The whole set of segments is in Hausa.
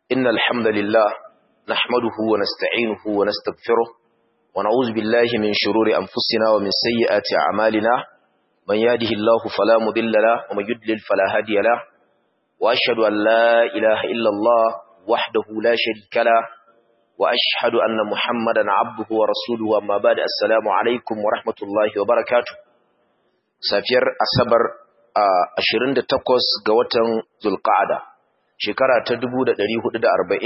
إن الحمد لله نحمده ونستعينه ونستغفره ونعوذ بالله من شرور أنفسنا ومن سيئات أعمالنا من يهده الله فلا مضل له ومن يضلل فلا هادي له وأشهد أن لا إله إلا الله وحده لا شريك له وأشهد أن محمدا عبده ورسوله أما بعد السلام عليكم ورحمة الله وبركاته safiyar asabar a 28 ga watan zulqa'ada shekara ta 1444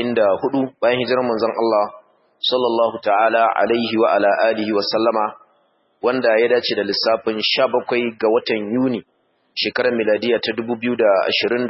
bayan hijirar manzon Allah sallallahu ta'ala alaihi wa ala alihi wa sallama wanda ya dace da lissafin 17 ga watan Yuni shekarar miladiya ta 2023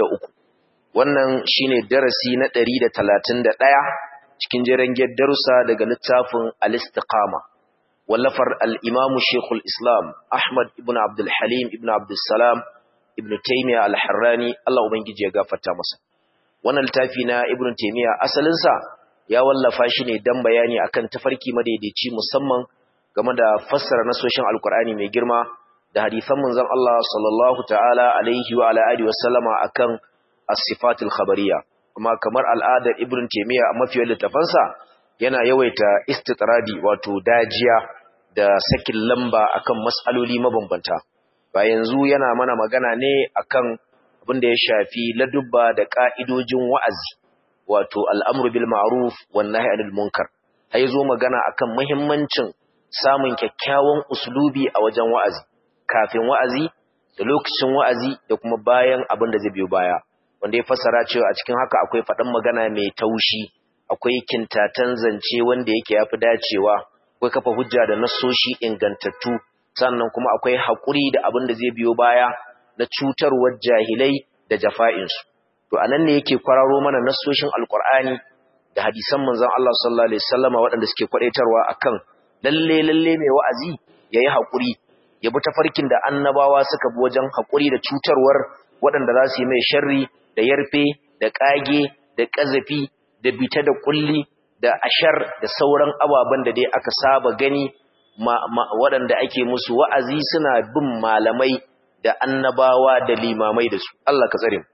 wannan shine darasi na 131 cikin jerengen darussa daga littafin al-istiqama wallafar al-imamu shekul islam ahmad ibn abdul halim ibn abdul salam ibn taymiya al-harrani Allah ubangiji ya gafarta masa wannan littafi na ibn taymiya asalinsa ya wallafa shi ne dan bayani akan tafarki madaidaici musamman game da fassara nasoshin alkur'ani mai girma da hadisan manzon Allah sallallahu ta'ala alaihi wa ala alihi wa sallama akan as-sifatul khabariyya kuma kamar al'adar ibn taymiya a mafiyar littafansa yana yawaita istitradi wato dajiya da sakin lamba akan mas'aloli mabambanta ba yanzu yana mana magana ne akan abin da ya shafi ladubba da ka'idojin wa'azi wato al'amru bil ma'ruf wan nahy anil munkar ai zo magana akan muhimmancin samun kyakkyawan uslubi a wajen wa'azi kafin wa'azi da lokacin wa'azi da kuma bayan abin da zai biyo baya wanda ya fassara cewa a cikin haka akwai faɗan magana mai taushi akwai kintatan zance wanda yake yafi dacewa akwai kafa hujja da nassoshi ingantattu sannan kuma akwai haƙuri da abin da zai biyo baya na cutarwar jahilai da jafa'insu to anan ne yake kwararo mana nassoshin alqur'ani da hadisan manzon Allah sallallahu alaihi wasallama waɗanda suke kwadaitarwa akan lalle lalle mai wa'azi yayi haƙuri ya bi tafarkin da annabawa suka bi wajen haƙuri da cutarwar waɗanda za su yi mai sharri da yarfe da ƙage da ƙazafi da bita da kulli da ashar da sauran ababen da dai aka saba gani waɗanda ake musu wa'azi suna bin malamai da annabawa da limamai da su Allah ka tsare mu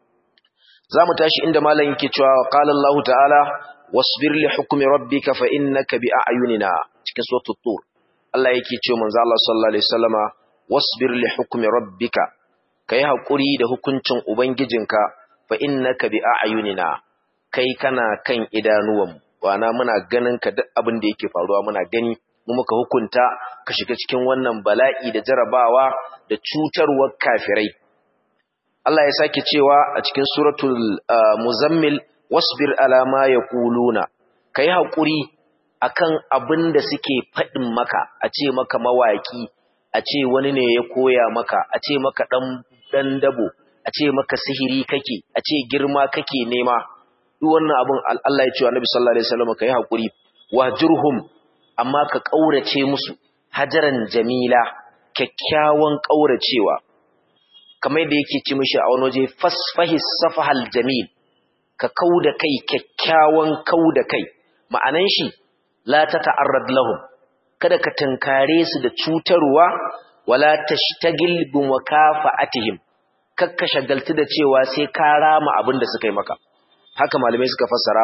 za mu tashi inda malam yake cewa qala Allah ta'ala wasbir li hukmi rabbika fa innaka bi a'yunina cikin suratul tur Allah yake cewa manzo Allah sallallahu alaihi wasallama wasbir li hukmi rabbika kai hakuri da hukuncin ubangijinka fa innaka bi a'yunina kai kana kan idanuwan wana muna ganin ka duk abin da yake faruwa muna gani mu muka hukunta ka shiga cikin wannan bala'i da jarabawa da cutarwar kafirai Allah ya sake cewa a cikin suratul muzammil wasbir ala ma yaquluna kai hakuri akan abin da suke fadin maka a ce maka mawaki a ce wani ne ya koya maka a ce maka dan dan dabo a ce maka sihiri kake a ce girma kake nema duk wannan abin Allah ya ce wa Annabi sallallahu alaihi wasallam kai hakuri wajurhum amma ka kaurace musu hajaran jamila kyakkyawan kauracewa kamar da yake ci mishi a wani waje fasfahi safahal jamil ka kauda kai kyakkyawan kauda kai ma'anan shi la tata'arrad lahum kada ka tankare su da cutarwa wala tashtagil bi mukafa'atihim kakka shagaltu da cewa sai ka rama abin da suka yi maka haka malamai suka fassara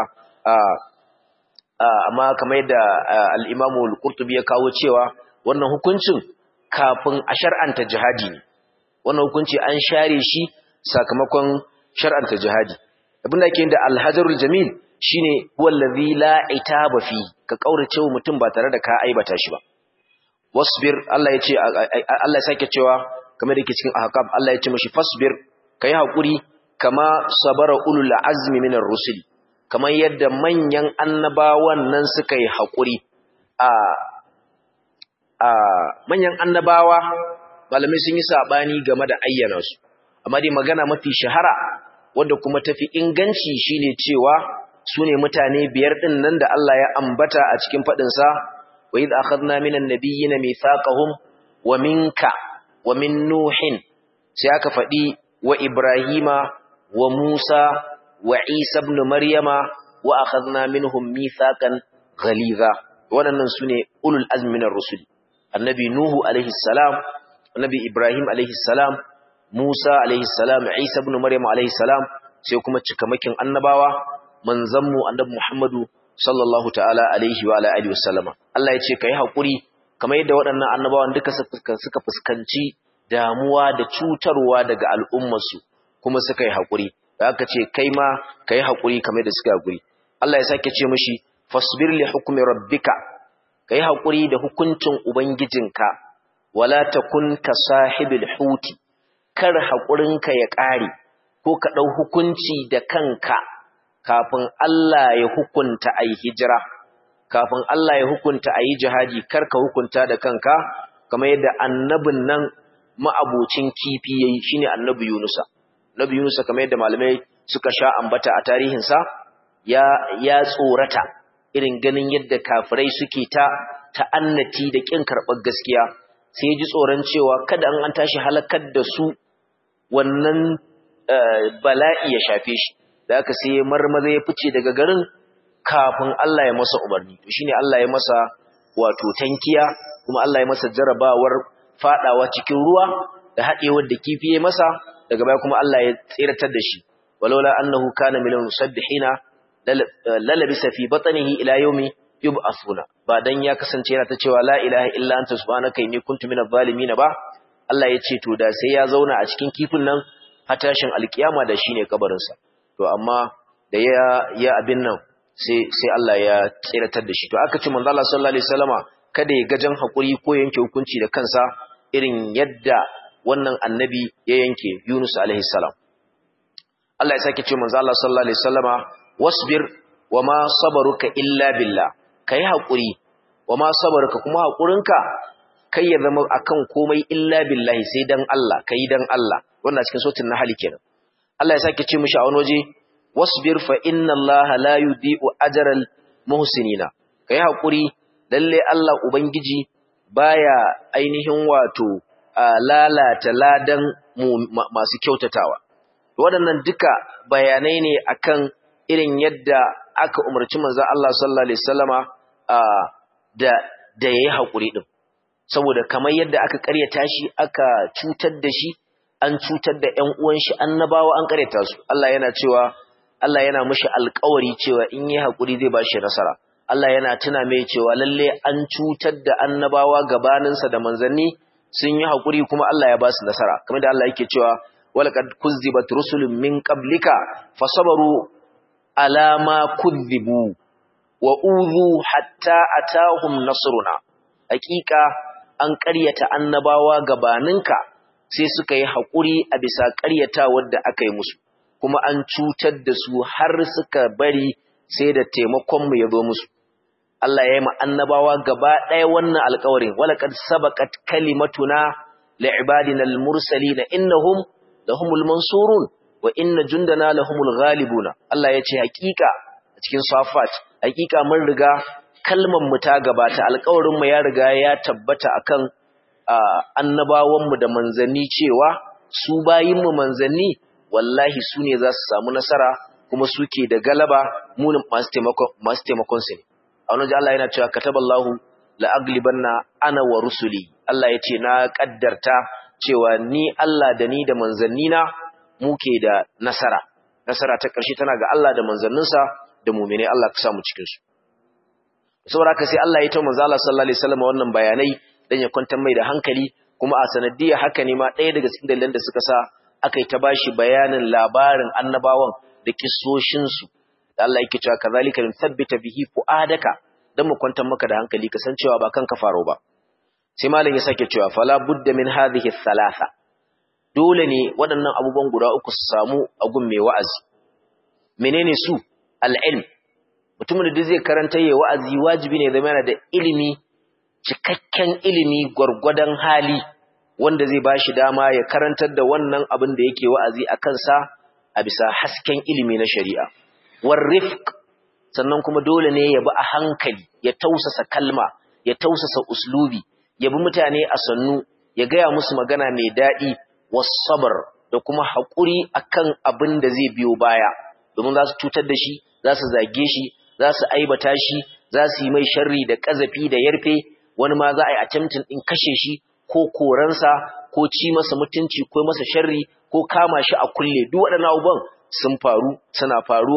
amma kamar yadda al-Imam al-Qurtubi ya kawo cewa wannan hukuncin kafin a shar'anta jihadi ne wannan hukunci an share shi sakamakon shar'anta jihadi abin da yake da al-hajarul jamil shine wallazi la itaba fi ka kaurace wa mutum ba tare da ka aibata shi ba wasbir Allah ya ce Allah ya sake cewa kamar da yake cikin ahqab Allah ya ce mishi fasbir kai hakuri kama sabara ulul azmi minar rusuli kamar yadda manyan annabawan nan suka yi hakuri a a manyan annabawa malamai sun yi sabani game da ayyana su amma dai magana mafi shahara wanda kuma tafi inganci shine cewa sune mutane biyar din nan da Allah ya ambata a cikin fadin sa wa idh akhadna minan nabiyyin mithaqahum wa minka wa min nuhin sai aka fadi wa ibrahima wa musa wa isa ibn maryama wa akhadna minhum mithaqan ghaliza waɗannan sune ulul azmi minar rusul annabi nuhu alaihi salam annabi ibrahim alaihi salam musa alaihi salam isa ibn maryam alaihi salam sai kuma cikamakin annabawa manzanmu annabi Muhammadu sallallahu ta'ala alaihi wa ala alihi wasallama Allah ya ce kai hakuri kamar yadda waɗannan annabawan duka suka fuskanci damuwa da cutarwa daga al'ummarsu kuma suka yi hakuri da aka ce kai ma kai hakuri kamar yadda suka hakuri Allah ya sake ce mishi fasbir li hukmi rabbika kai hakuri da hukuncin ubangijinka wala takun ka sahibil huti kar hakurinka ya ƙare ko ka ɗau hukunci da kanka kafin Allah ya hukunta a yi hijira, kafin Allah ya hukunta a yi jihadi karka hukunta da kanka, kamar yadda annabin nan ma'abocin kifi ya yi shi ne annabi Yunusa. Annabi Yunusa kamar yadda malamai suka sha ambata a tarihinsa, ya, ya tsorata irin ganin yadda kafirai suke ta ta'annati da ƙin karɓar gaskiya, sai ji tsoron cewa kada an tashi halakar da su wannan bala'i ya shafe shi da aka sai marmaza ya fice daga garin kafin Allah ya masa umarni to shine Allah ya masa wato tankiya kuma Allah ya masa jarabawar fadawa cikin ruwa da hadewar da kifi ya masa daga baya kuma Allah ya tsiratar da shi walaula annahu kana minal musabbihina lalabisa fi batnihi ila yawmi yub'athuna ba dan ya kasance yana ta cewa la ilaha illa anta subhanaka inni kuntu minadh zalimin ba Allah ya ce to da sai ya zauna a cikin kifin nan hatashin alkiyama da shine kabarinsa to amma da ya ya abin nan sai sai Allah ya tsiratar da shi to aka ce manzo Allah sallallahu alaihi wasallama kada ya gajan hakuri ko yanke hukunci da kansa irin yadda wannan annabi ya yanke Yunus alaihi salam Allah ya sake ce manzo Allah sallallahu alaihi wasallama wasbir wama sabaruka illa billah kai hakuri wama sabaruka kuma hakurinka kai ya zama akan komai illa billahi sai dan Allah kai dan Allah wannan cikin sautin nahl kenan Allah ya sake ce mishi a wani waje wasbir fa inna Allah la yudhi'u ajral muhsinina kai hakuri lalle Allah ubangiji baya ainihin wato lalata ladan masu kyautatawa waɗannan duka bayanai ne akan irin yadda aka umarci manzo Allah sallallahu alaihi wasallama da da yayi hakuri din saboda kamar yadda aka ƙaryata shi aka cutar da shi an cutar da ƴan uwan shi annabawa an ƙaryata su Allah yana cewa Allah yana mishi alƙawari cewa in yi hakuri zai ba shi nasara Allah yana tuna mai cewa lalle an cutar da annabawa gabaninsa da manzanni sun yi hakuri kuma Allah ya ba su nasara kamar da Allah yake cewa walaqad kuzzibat rusulun min qablika fasabaru ala ma kuzzibu wa udhu hatta atahum nasruna hakika an ƙaryata annabawa gabaninka sai suka yi haƙuri a bisa ƙaryatawar da aka yi musu kuma an cutar da su har suka bari sai da taimakonmu ya zo musu Allah ya yi ma annabawa gaba ɗaya wannan alƙawarin walaqad sabaqat kalimatuna li'ibadina al-mursalin innahum lahumul mansurun wa inna jundana lahumul ghalibuna Allah ya ce hakika a cikin safat hakika mun riga kalmar mu ta gabata alƙawarin mu ya riga ya tabbata akan annabawan mu da manzanni cewa su bayin mu manzanni wallahi su ne za su samu nasara kuma suke da galaba mu masu taimakon masu taimakon su ne a wani Allah yana cewa kataballahu la aglibanna ana wa rusuli Allah ya ce na kaddarta cewa ni Allah da ni da manzannina muke da nasara nasara ta ƙarshe tana ga Allah da manzanninsa da mu'mine Allah ka samu cikin su saboda haka sai Allah ya ta manzo Allah sallallahu alaihi wasallam wannan bayanai dan ya kwantar mai da hankali kuma a sanadiyya haka ne ma ɗaya daga cikin dalilan da suka sa aka yi ta bashi bayanin labarin annabawan da kissoshin su da Allah yake cewa kazalika nuthabbita bihi fuadaka dan mu kwantar maka da hankali kasancewa ba kanka faro ba sai malam ya sake cewa fala budda min hadhihi thalatha dole ne waɗannan abubuwan guda uku su samu a gun mai wa'azi menene su al-ilm mutumin da zai karanta yayi wa'azi wajibi ne zama yana da ilimi cikakken ilimi gwargwadon hali wanda zai bashi dama ya karantar da wannan abin da yake wa'azi a kansa a bisa hasken ilimi na shari'a war rifq sannan kuma dole ne ya bi a hankali ya tausasa kalma ya tausasa uslubi ya bi mutane a sannu ya gaya musu magana mai daɗi wasabar da kuma haƙuri akan abin da zai biyo baya domin za su cutar da shi za su zage shi za su aibata shi za su yi mai sharri da ƙazafi da yarfe wani ma za a yi attempting ɗin kashe shi ko koransa ko ci masa mutunci ko masa sharri ko kama shi a kulle duk waɗannan abubuwan sun faru suna faruwa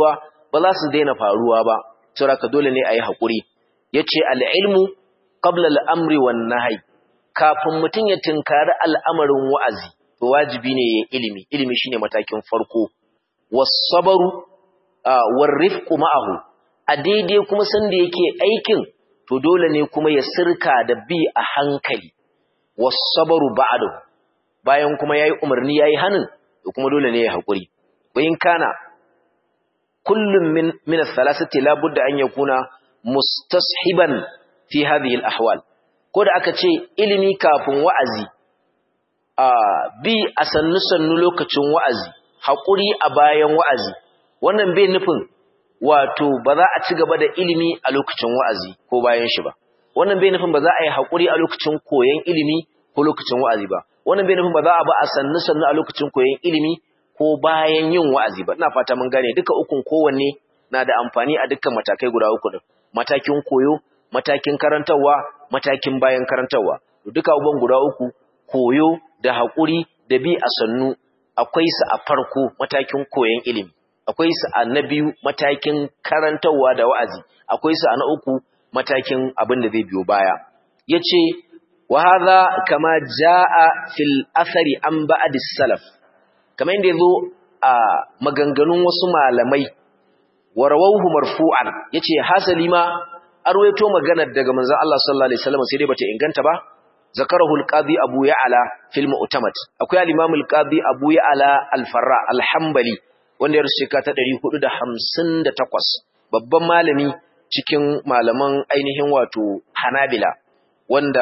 ba za su daina faruwa ba saboda dole ne a yi haƙuri ya ce al'ilmu qabla al'amri wan nahyi kafin mutum ya tunkari al'amarin wa'azi to wajibi ne ya ilimi ilimi shine matakin farko was-sabru war-rifqu ma'ahu a daidai kuma sanda yake aikin to dole ne kuma ya sirka da bi a hankali was-sabru ba'dahu bayan kuma yayi umarni yayi hanin to kuma dole ne ya hakuri bayin kana kullum min min ath-thalathati la budda an yakuna mustashiban fi hadhihi al-ahwal ko da aka ce ilimi kafin wa'azi a bi a sannu sannu lokacin wa'azi hakuri a bayan wa'azi wannan bai nufin wato ba za a ci gaba da ilimi a lokacin wa'azi ko bayan shi ba wannan bai nufin ba za a yi hakuri a lokacin koyon ilimi ko lokacin wa'azi ba wannan bai nufin ba za a ba a sannu sannu a lokacin koyon ilimi ko bayan yin wa'azi ba ina fata mun gane duka ukun kowanne na da amfani a dukkan matakai guda uku din matakin koyo matakin karantarwa matakin bayan karantarwa duka abubuwan guda uku koyo da haƙuri da bi a sannu akwai su a farko matakin koyon ilimi akwai su a na biyu matakin karantarwa da wa'azi akwai su a na uku matakin abin da zai biyo baya yace wa hadha kama jaa fil athari an ba'd salaf kamar inda yazo a maganganun wasu malamai warawauhu marfu'an yace hasali ma arwayo maganar daga manzon Allah sallallahu alaihi wasallam sai dai bata inganta ba zakarahu al-qadi abu ya'la fil mu'tamad akwai al-imam al-qadi abu ya'la al-farra al-hanbali wanda ya rusuka ta 458 babban malami cikin malaman ainihin wato hanabila wanda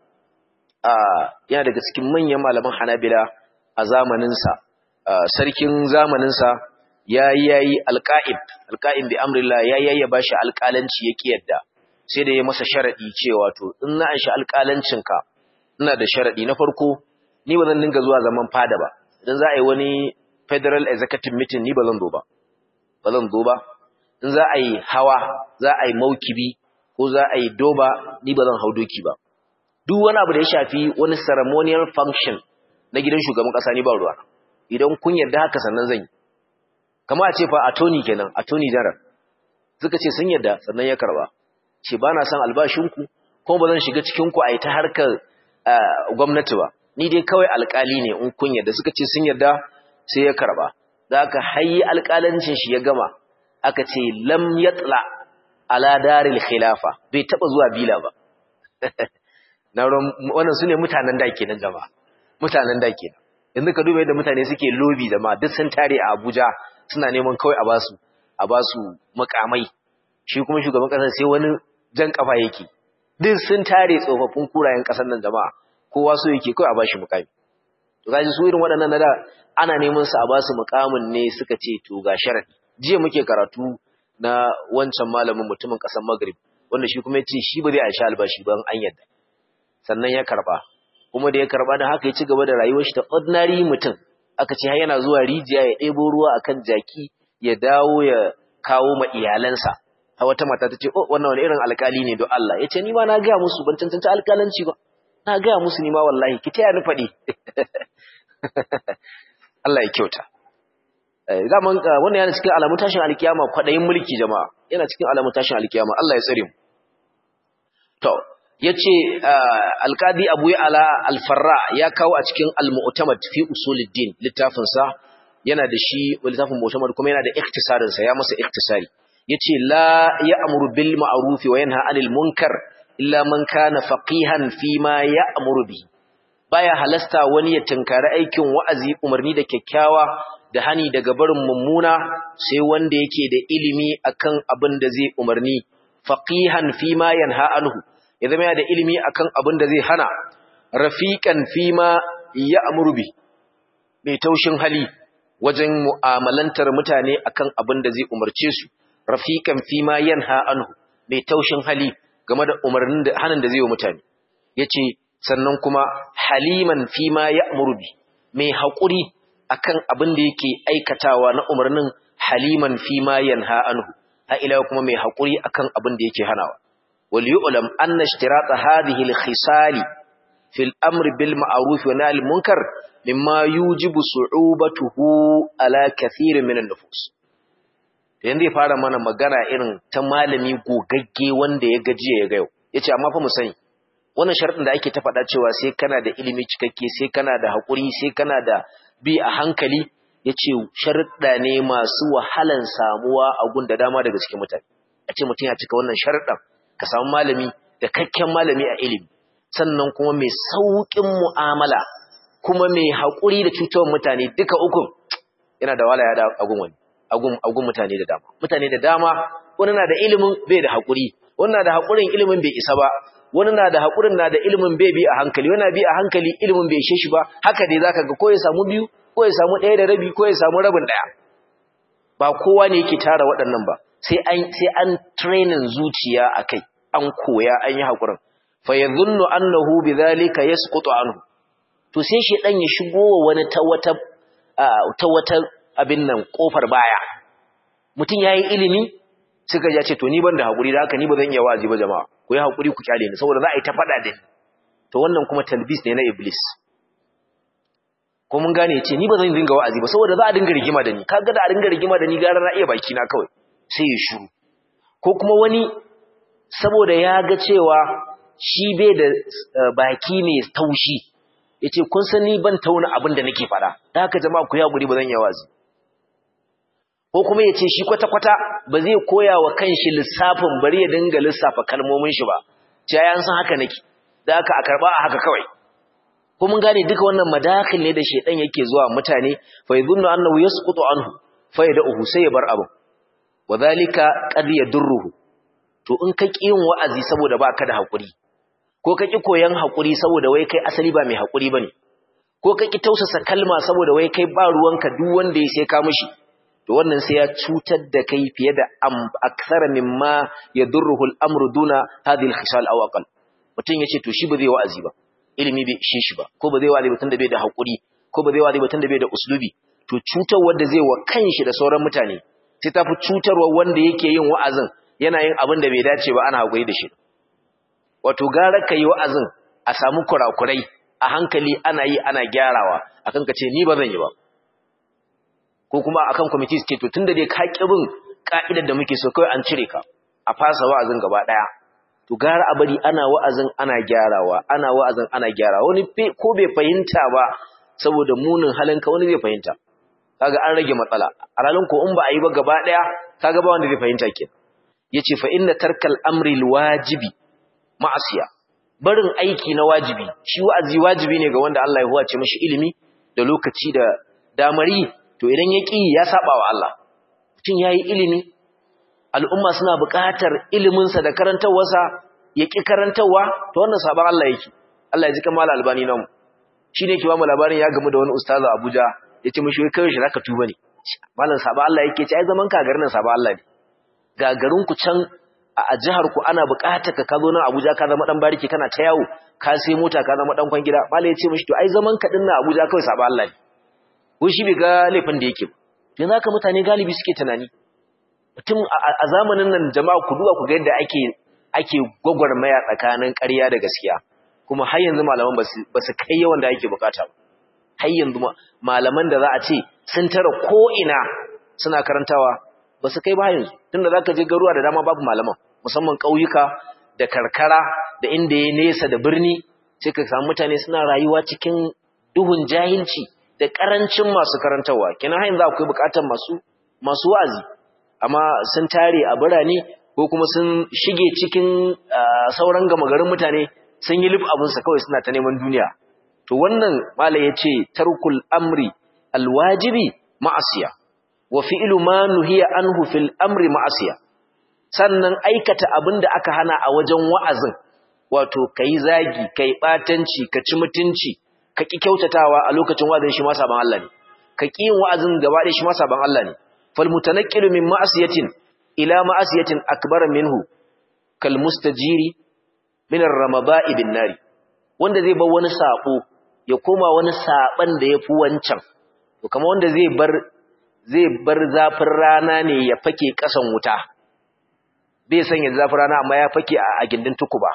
yana daga cikin manyan malaman hanabila a zamaninsa sarkin zamaninsa ya yi ya yi alƙa'ib alƙa'ib bi amrillah ya yi ya bashi alƙalanci ya ƙi yadda sai da ya masa sharaɗi cewa to in na an shi alƙalancinka ina da sharaɗi na farko ni ba zan dinga zuwa zaman fada ba idan za a yi wani federal executive meeting ni ba zan zo ba ba zan zo ba in za a yi hawa za a yi maukibi ko za a yi doba ni ba zan hau doki ba duk wani abu da ya shafi wani ceremonial function na gidan shugaban ƙasa ni ba ruwa idan kun yarda haka sannan zan yi kama a ce fa attorney kenan attorney general suka ce sun yarda sannan ya karba ce ba na son albashinku kuma ba zan shiga cikinku a yi ta harkar gwamnati ba ni dai kawai alkali ne in kun yarda suka ce sun yarda sai ya karba za ka hayi alkalancin shi ya gama aka ce lam yatla ala daril khilafa bai taba zuwa bila ba wannan su ne mutanen da kenan jama'a mutanen da kenan yanzu ka duba yadda mutane suke lobi da ma duk sun tare a Abuja suna neman kawai a basu a basu makamai shi kuma shugaban kasar sai wani jan kafa yake duk sun tare tsofaffin kurayen kasar nan jama'a kowa so yake kawai a bashi mukami to kaji su irin waɗannan na da ana neman su a basu mukamin ne suka ce to ga sharadi jiya muke karatu na wancan malamin mutumin kasar Maghrib wanda shi kuma ya ce shi ba zai aishi albashi ban an yadda sannan ya karba kuma da ya karba da haka ya ci gaba da rayuwar shi ta ordinary mutum aka ce har yana zuwa rijiya ya ɗebo ruwa akan jaki ya dawo ya kawo ma iyalansa har wata mata ta ce oh wannan wani irin alkali ne don Allah ya ce ni ma na gaya musu ban cancanta alkalanci ba na gaya musu ni ma wallahi ki taya ni faɗi Allah ya kyauta zaman wannan yana cikin alamun tashin alkiyama kwaɗayin mulki jama'a yana cikin alamun tashin alkiyama Allah ya tsare mu to yace alqadi Abu Ya'la al-Farra ya kawo a cikin al-Mu'tamad fi usuluddin littafin sa yana da shi littafin Mu'tamad kuma yana da ikhtisarin sa ya masa ikhtisari yace la ya'muru bil ma'ruf wa yanha 'anil munkar illa man kana faqihan fi ma ya'muru bi baya halasta wani ya tunkari aikin wa'azi umarni da kyakkyawa da hani daga barin mummuna sai wanda yake da ilimi akan abin da zai umarni faqihan fi ma yanha anhu ya zama da ilimi akan abin da zai hana rafiqan fima ya'muru bi mai taushin hali wajen mu'amalantar mutane akan abin da zai umarce su rafiqan fima yanha anhu mai taushin hali game da umarnin da hanin da zai yi mutane yace sannan kuma haliman fima ya'muru bi mai hakuri akan abin da yake aikatawa na umarnin haliman fima yanha anhu ha ila kuma mai hakuri akan abin da yake hanawa وليعلم أن اشتراط هذه الخصال في الأمر بالمعروف ونهي المنكر مما يوجب صعوبته على كثير من النفوس idan zai fara mana magana irin ta malami gogagge wanda ya gajiya ya ga yau yace amma fa mu sani wannan sharadin da ake ta faɗa cewa sai kana da ilimi cikakke sai kana da haƙuri sai kana da bi a hankali yace sharuɗa ne masu wahalan samuwa a gun da dama daga cikin mutane a ce mutum ya cika wannan sharuɗan ka samu malami da kakken malami a ilimi sannan kuma mai sauƙin mu'amala kuma mai haƙuri da cutar mutane duka uku yana da wala ya da agun wani agun mutane da dama mutane da dama wani na da ilimin bai da haƙuri wani na da haƙurin ilimin bai isa ba wani na da haƙurin na da ilimin bai bi a hankali wani na bi a hankali ilimin bai ishe shi ba haka dai zaka ga ko ya samu biyu ko ya samu ɗaya da rabi ko ya samu rabin ɗaya ba kowa ne yake tara waɗannan ba sai an sai an training zuciya akai an koya an yi haƙurin fa yadhunnu annahu bidhalika yasqutu anhu to sai shi dan ya shigo wa wani ta wata ta wata abin nan kofar baya mutum yayi ilimi suka ya ce to ni ban da hakuri da haka ni ba zan iya wazi ba jama'a ku yi hakuri ku kyale ni saboda za a yi ta fada da ni to wannan kuma talbis ne na iblis ko mun gane ce ni ba zan dinga wa'azi ba saboda za a dinga rigima da ni kaga da a dinga rigima da ni gara na iya baki na kawai sai ya shiru ko kuma wani saboda ya ga cewa shi bai da baki mai taushi yace kun san ni ban tauna abin da nake fada da haka jama'a ku yi hakuri ba zan iya wazi ko kuma ya ce shi kwata-kwata ba zai koya wa kanshi lissafin bari ya dinga lissafa kalmomin shi ba ce ya san haka nake da aka a karba a haka kawai ko mun gane duka wannan madakhil ne da shedan yake zuwa mutane fa yadhunnu annahu yasqutu anhu fa yad'uhu sai ya bar abu wadhalika qad yadurruhu to in ka ki yin wa'azi saboda baka da hakuri ko ka ki koyan hakuri saboda wai kai asali ba mai hakuri bane ko ka ki tausasa kalma saboda wai kai ba ruwanka duk wanda ya sai ka mishi to wannan sai ya cutar da kai fiye da aksara mimma yadurruhu al-amru duna hadhihi al-khisal aw aqal mutun yace to shi ba zai wa'azi ba ilimi bai ishe shi ba ko ba zai wa'azi ba tunda bai da hakuri ko ba zai wa'azi ba tunda bai da uslubi to cutar wanda zai wa kanshi da sauran mutane sai tafi cutarwa wanda yake yin wa'azin yana yin abin da bai dace ba ana hakuri da shi wato gara ka yi wa'azin a samu kurakurai a hankali ana yi ana gyarawa akan ka ce ni ba zan yi ba ko kuma akan committee suke to tunda dai ka bin ka'idar da muke so kai an cire ka a fasa wa'azin gaba daya to gara a bari ana wa'azin ana gyarawa ana wa'azin ana gyarawa wani ko bai fahimta ba saboda munin halinka wani zai fahimta kaga an rage matsala a ranar ko in ba a yi ba gaba daya kaga ba wanda zai fahimta ke yace fa inna tarkal amri wajibi ma'asiya barin aiki na wajibi shi wa'azi wajibi ne ga wanda Allah ya huwace mishi ilimi da lokaci da damari to idan ya ƙi ya saba wa Allah mutum ya yi ilimi al'umma suna buƙatar iliminsa da karantarwarsa ya ƙi karantarwa to wannan saban Allah yake Allah ya ji kamar albani namu shi ne ke ba mu labarin ya gamu da wani ustaza Abuja ya ce mashi kawai shi zaka tuba ne malam saban Allah yake ce ai zaman ka garin nan saban Allah ne ga garin ku can a jihar ku ana buƙatar ka ka zo nan Abuja ka zama dan bariki kana ta yawo ka sai mota ka zama dan kwangida malam ya ce mashi to ai zaman ka dinnan Abuja kawai saban Allah ne ko shi bai ga laifin da yake yanzu haka mutane galibi suke tunani mutum a zamanin nan jama'a ku duba ku ga yadda ake ake gwagwarmaya tsakanin ƙarya da gaskiya kuma har yanzu malaman ba su kai yawan da ake bukata har yanzu malaman da za a ce sun tara ko ina suna karantawa ba su kai ba yanzu tunda zaka je garuwa da dama babu malaman musamman ƙauyuka da karkara da inda ya nesa da birni sai ka samu mutane suna rayuwa cikin duhun jahilci da ƙarancin masu karantarwa kina hain za ku yi buƙatar masu masu wa'azi amma sun tare a birane ko kuma sun shige cikin sauran gama garin mutane sun yi lif abinsa kawai suna ta neman duniya to wannan mala ya ce tarkul amri alwajibi ma'asiya wa fi'lu ma nuhiya anhu fil amri ma'asiya sannan aikata abin da aka hana a wajen wa'azin wato kai zagi kai batanci ka ci mutunci ka ƙi kyautatawa a lokacin wa'azin shi ma saban Allah ne ka ƙi yin wa'azin gaba da shi ma saban Allah ne fal mutanaqqilu min ma'asiyatin ila ma'asiyatin akbar minhu kal mustajiri min ar-ramaba'i bin nari wanda zai bar wani sabo ya koma wani saban da yafi wancan to kamar wanda zai bar zai bar zafin rana ne ya fake kasan wuta bai sanya zafin rana amma ya fake a gindin tukuba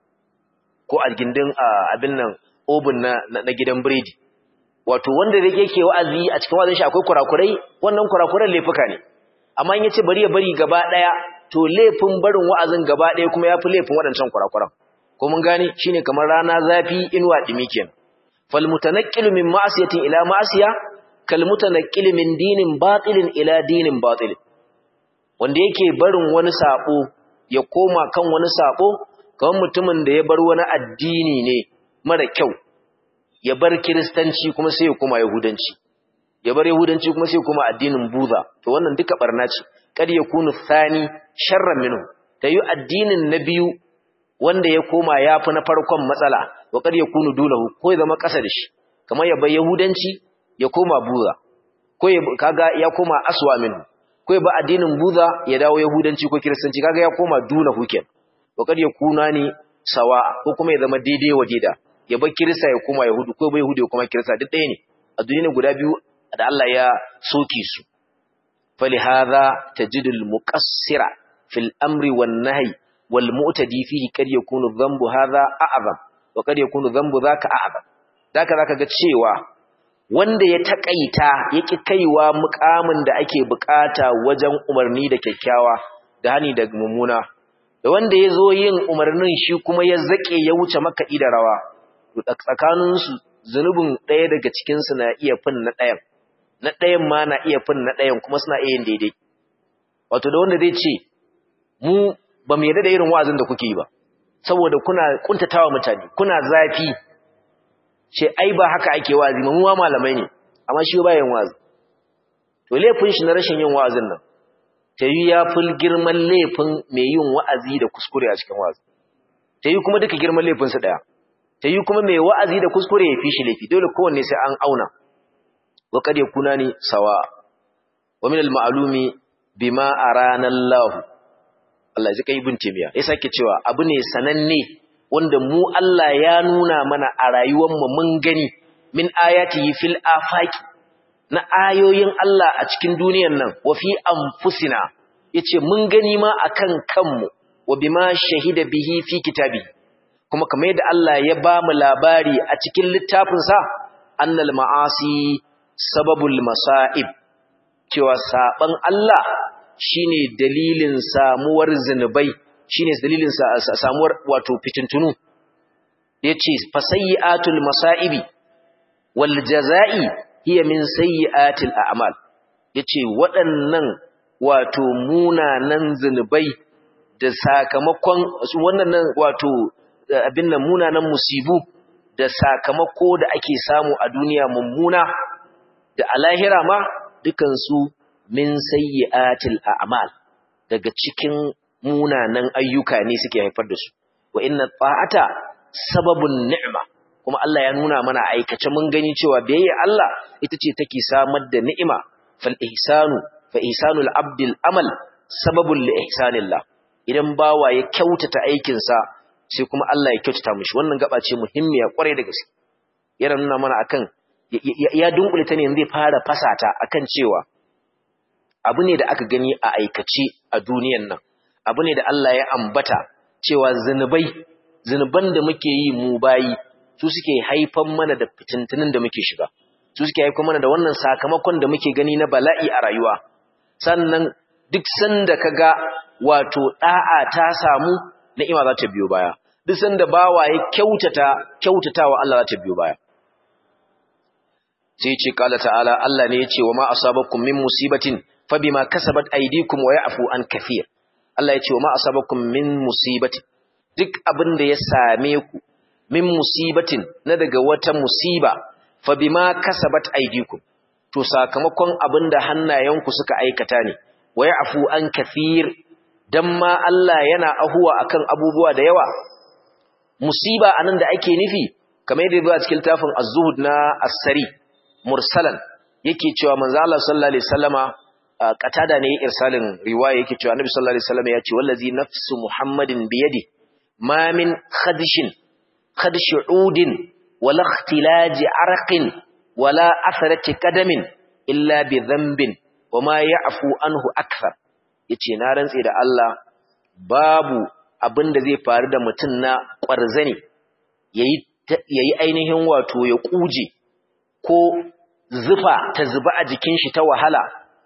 ko a gindin abin nan obin na, na, gidan biredi wato wanda da yake wa'azi a cikin wa'azin shi akwai kurakurai wannan kurakuran laifuka ne amma in yace bari ya bari gaba daya to laifin barin wa'azin gaba daya kuma yafi laifin wadancan kurakuran ko mun gane shine kamar rana zafi inuwa dimi kenan fal mutanaqqilu min ma'siyatin ila ma'siya kal mutanaqqilu min dinin batilin ila dinin batil wanda yake barin wani sabo ya koma kan wani sabo kamar mutumin da ya bar wani addini ne mara kyau ya bar kiristanci kuma sai ya koma yahudanci ya bar yahudanci kuma sai ya koma addinin buza to wannan duka barna ce kad yakunu thani sharran minhu tayi addinin na biyu wanda ya koma yafi na farkon matsala wa kad yakunu dulahu ko ya zama kasa da shi kamar ya bar yahudanci ya koma buza ko ya kaga ya koma aswa minhu ko ya bar addinin buza ya dawo yahudanci ko kiristanci kaga ya koma dulahu kenan wa kad yakuna ni sawa ko kuma ya zama daidai wa daida ya bar kirista ya koma yahudu ko bai yahudu ya koma kirista duk ɗaya ne a duniya guda biyu da Allah ya soke su فلهذا تجد المقصر في الأمر والنهي والمؤتدي فيه قد يكون الذنب هذا أعظم وقد يكون الذنب ذاك أعظم ذاك ذاك ga cewa wanda ya takaita yake kaiwa mukamin da ake bukata wajen umarni da kyakkyawa da hani da mummuna da wanda ya zo yin umarnin shi kuma ya zake ya wuce makaɗi da rawa tsakaninsu zunubin ɗaya daga cikinsu na iya fin na ɗayan na ɗayan ma na iya fin na ɗayan kuma suna iya yin daidai wato da wanda zai ce mu ba mu yarda da irin wa'azin da kuke yi ba saboda kuna kuntatawa mutane kuna zafi ce ai ba haka ake wa'azi mu ma malamai ne amma shi ba yin wa'azi to laifin shi na rashin yin wa'azin nan ta yi ya fi girman laifin mai yin wa'azi da kuskure a cikin wa'azi ta yi kuma duka girman laifinsu ɗaya ta yi kuma mai wa'azi da kuskure ya fi shi laifi dole kowanne sai an auna وقد يكونان سواء ومن المعلوم بما أرانا الله Allah ya kai ibn Taymiya ya sake cewa abu ne sananne wanda mu Allah ya nuna mana a rayuwar mu mun gani min ayatihi fil afaqi na ayoyin Allah a cikin duniyar nan wa fi anfusina yace mun gani ma akan kanmu wa bima shahida bihi fi kitabi kuma kamar yadda Allah ya ba mu labari a cikin littafinsa annal ma'asi sababul masa'ib cewa saban Allah shine dalilin samuwar zinubai shine dalilin samuwar wato fitintunu yace fasayyatul masa'ibi wal jazaa'i hiya min sayyiatil a'mal yace waɗannan wato munanan zinubai da sakamakon wannan wato abin nan munanan musibu da sakamako da ake samu a duniya mummuna da a lahira ma dukansu min sayyi'atil a'mal daga cikin munanan ayyuka ne suke haifar da su wa inna ta'ata sababun ni'ma kuma Allah ya nuna mana aikace mun gani cewa biyayya Allah ita ce take samar da ni'ima fal ihsanu fa ihsanul abdil amal sababun li ihsanillah idan bawa ya kyautata aikin sa sai kuma Allah ya kyautata mishi wannan gaba ce muhimmiya kwarai da gaske yana nuna mana akan ya dunkule ta ne zai fara fasata akan cewa abu ne da aka gani a aikace a duniyan nan abu ne da Allah ya ambata cewa zinubai zinuban da muke yi mu bayi su suke haifan mana da fitintunin da muke shiga su suke haifan mana da wannan sakamakon da muke gani na bala'i a rayuwa sannan duk sanda kaga wato da'a ta samu ni'ima za ta biyo baya duk sanda bawa ya kyautata kyautatawa Allah za ta biyo baya sai ce kala ta'ala Allah ne ya ce wa ma asabakum min musibatin fa bima kasabat aydikum wa ya'fu an kathir Allah ya ce wa ma asabakum min musibatin duk abin da ya same ku min musibatin na daga wata musiba fa bima kasabat aydikum to sakamakon abin da hannayenku suka aikata ne wa ya'fu an kathir dan ma Allah yana ahuwa akan abubuwa da yawa musiba anan da ake nufi kamar yadda zuwa cikin tafin az-zuhud na as-sari mursalan yake cewa manzo Allah sallallahu alaihi wasallama qatada ne irsalin riwaya yake cewa annabi sallallahu alaihi wasallama yace wallazi nafsu muhammadin biyadi ma min khadishin khadshudin wala ikhtilaji arqin wala atharati qadamin illa bi dhanbin wama ya'fu anhu akthar yace na rantse da Allah babu abinda zai faru da mutun na kwarzani yayi yayi ainihin wato ya kuje ko zufa ta zuba a jikin shi ta wahala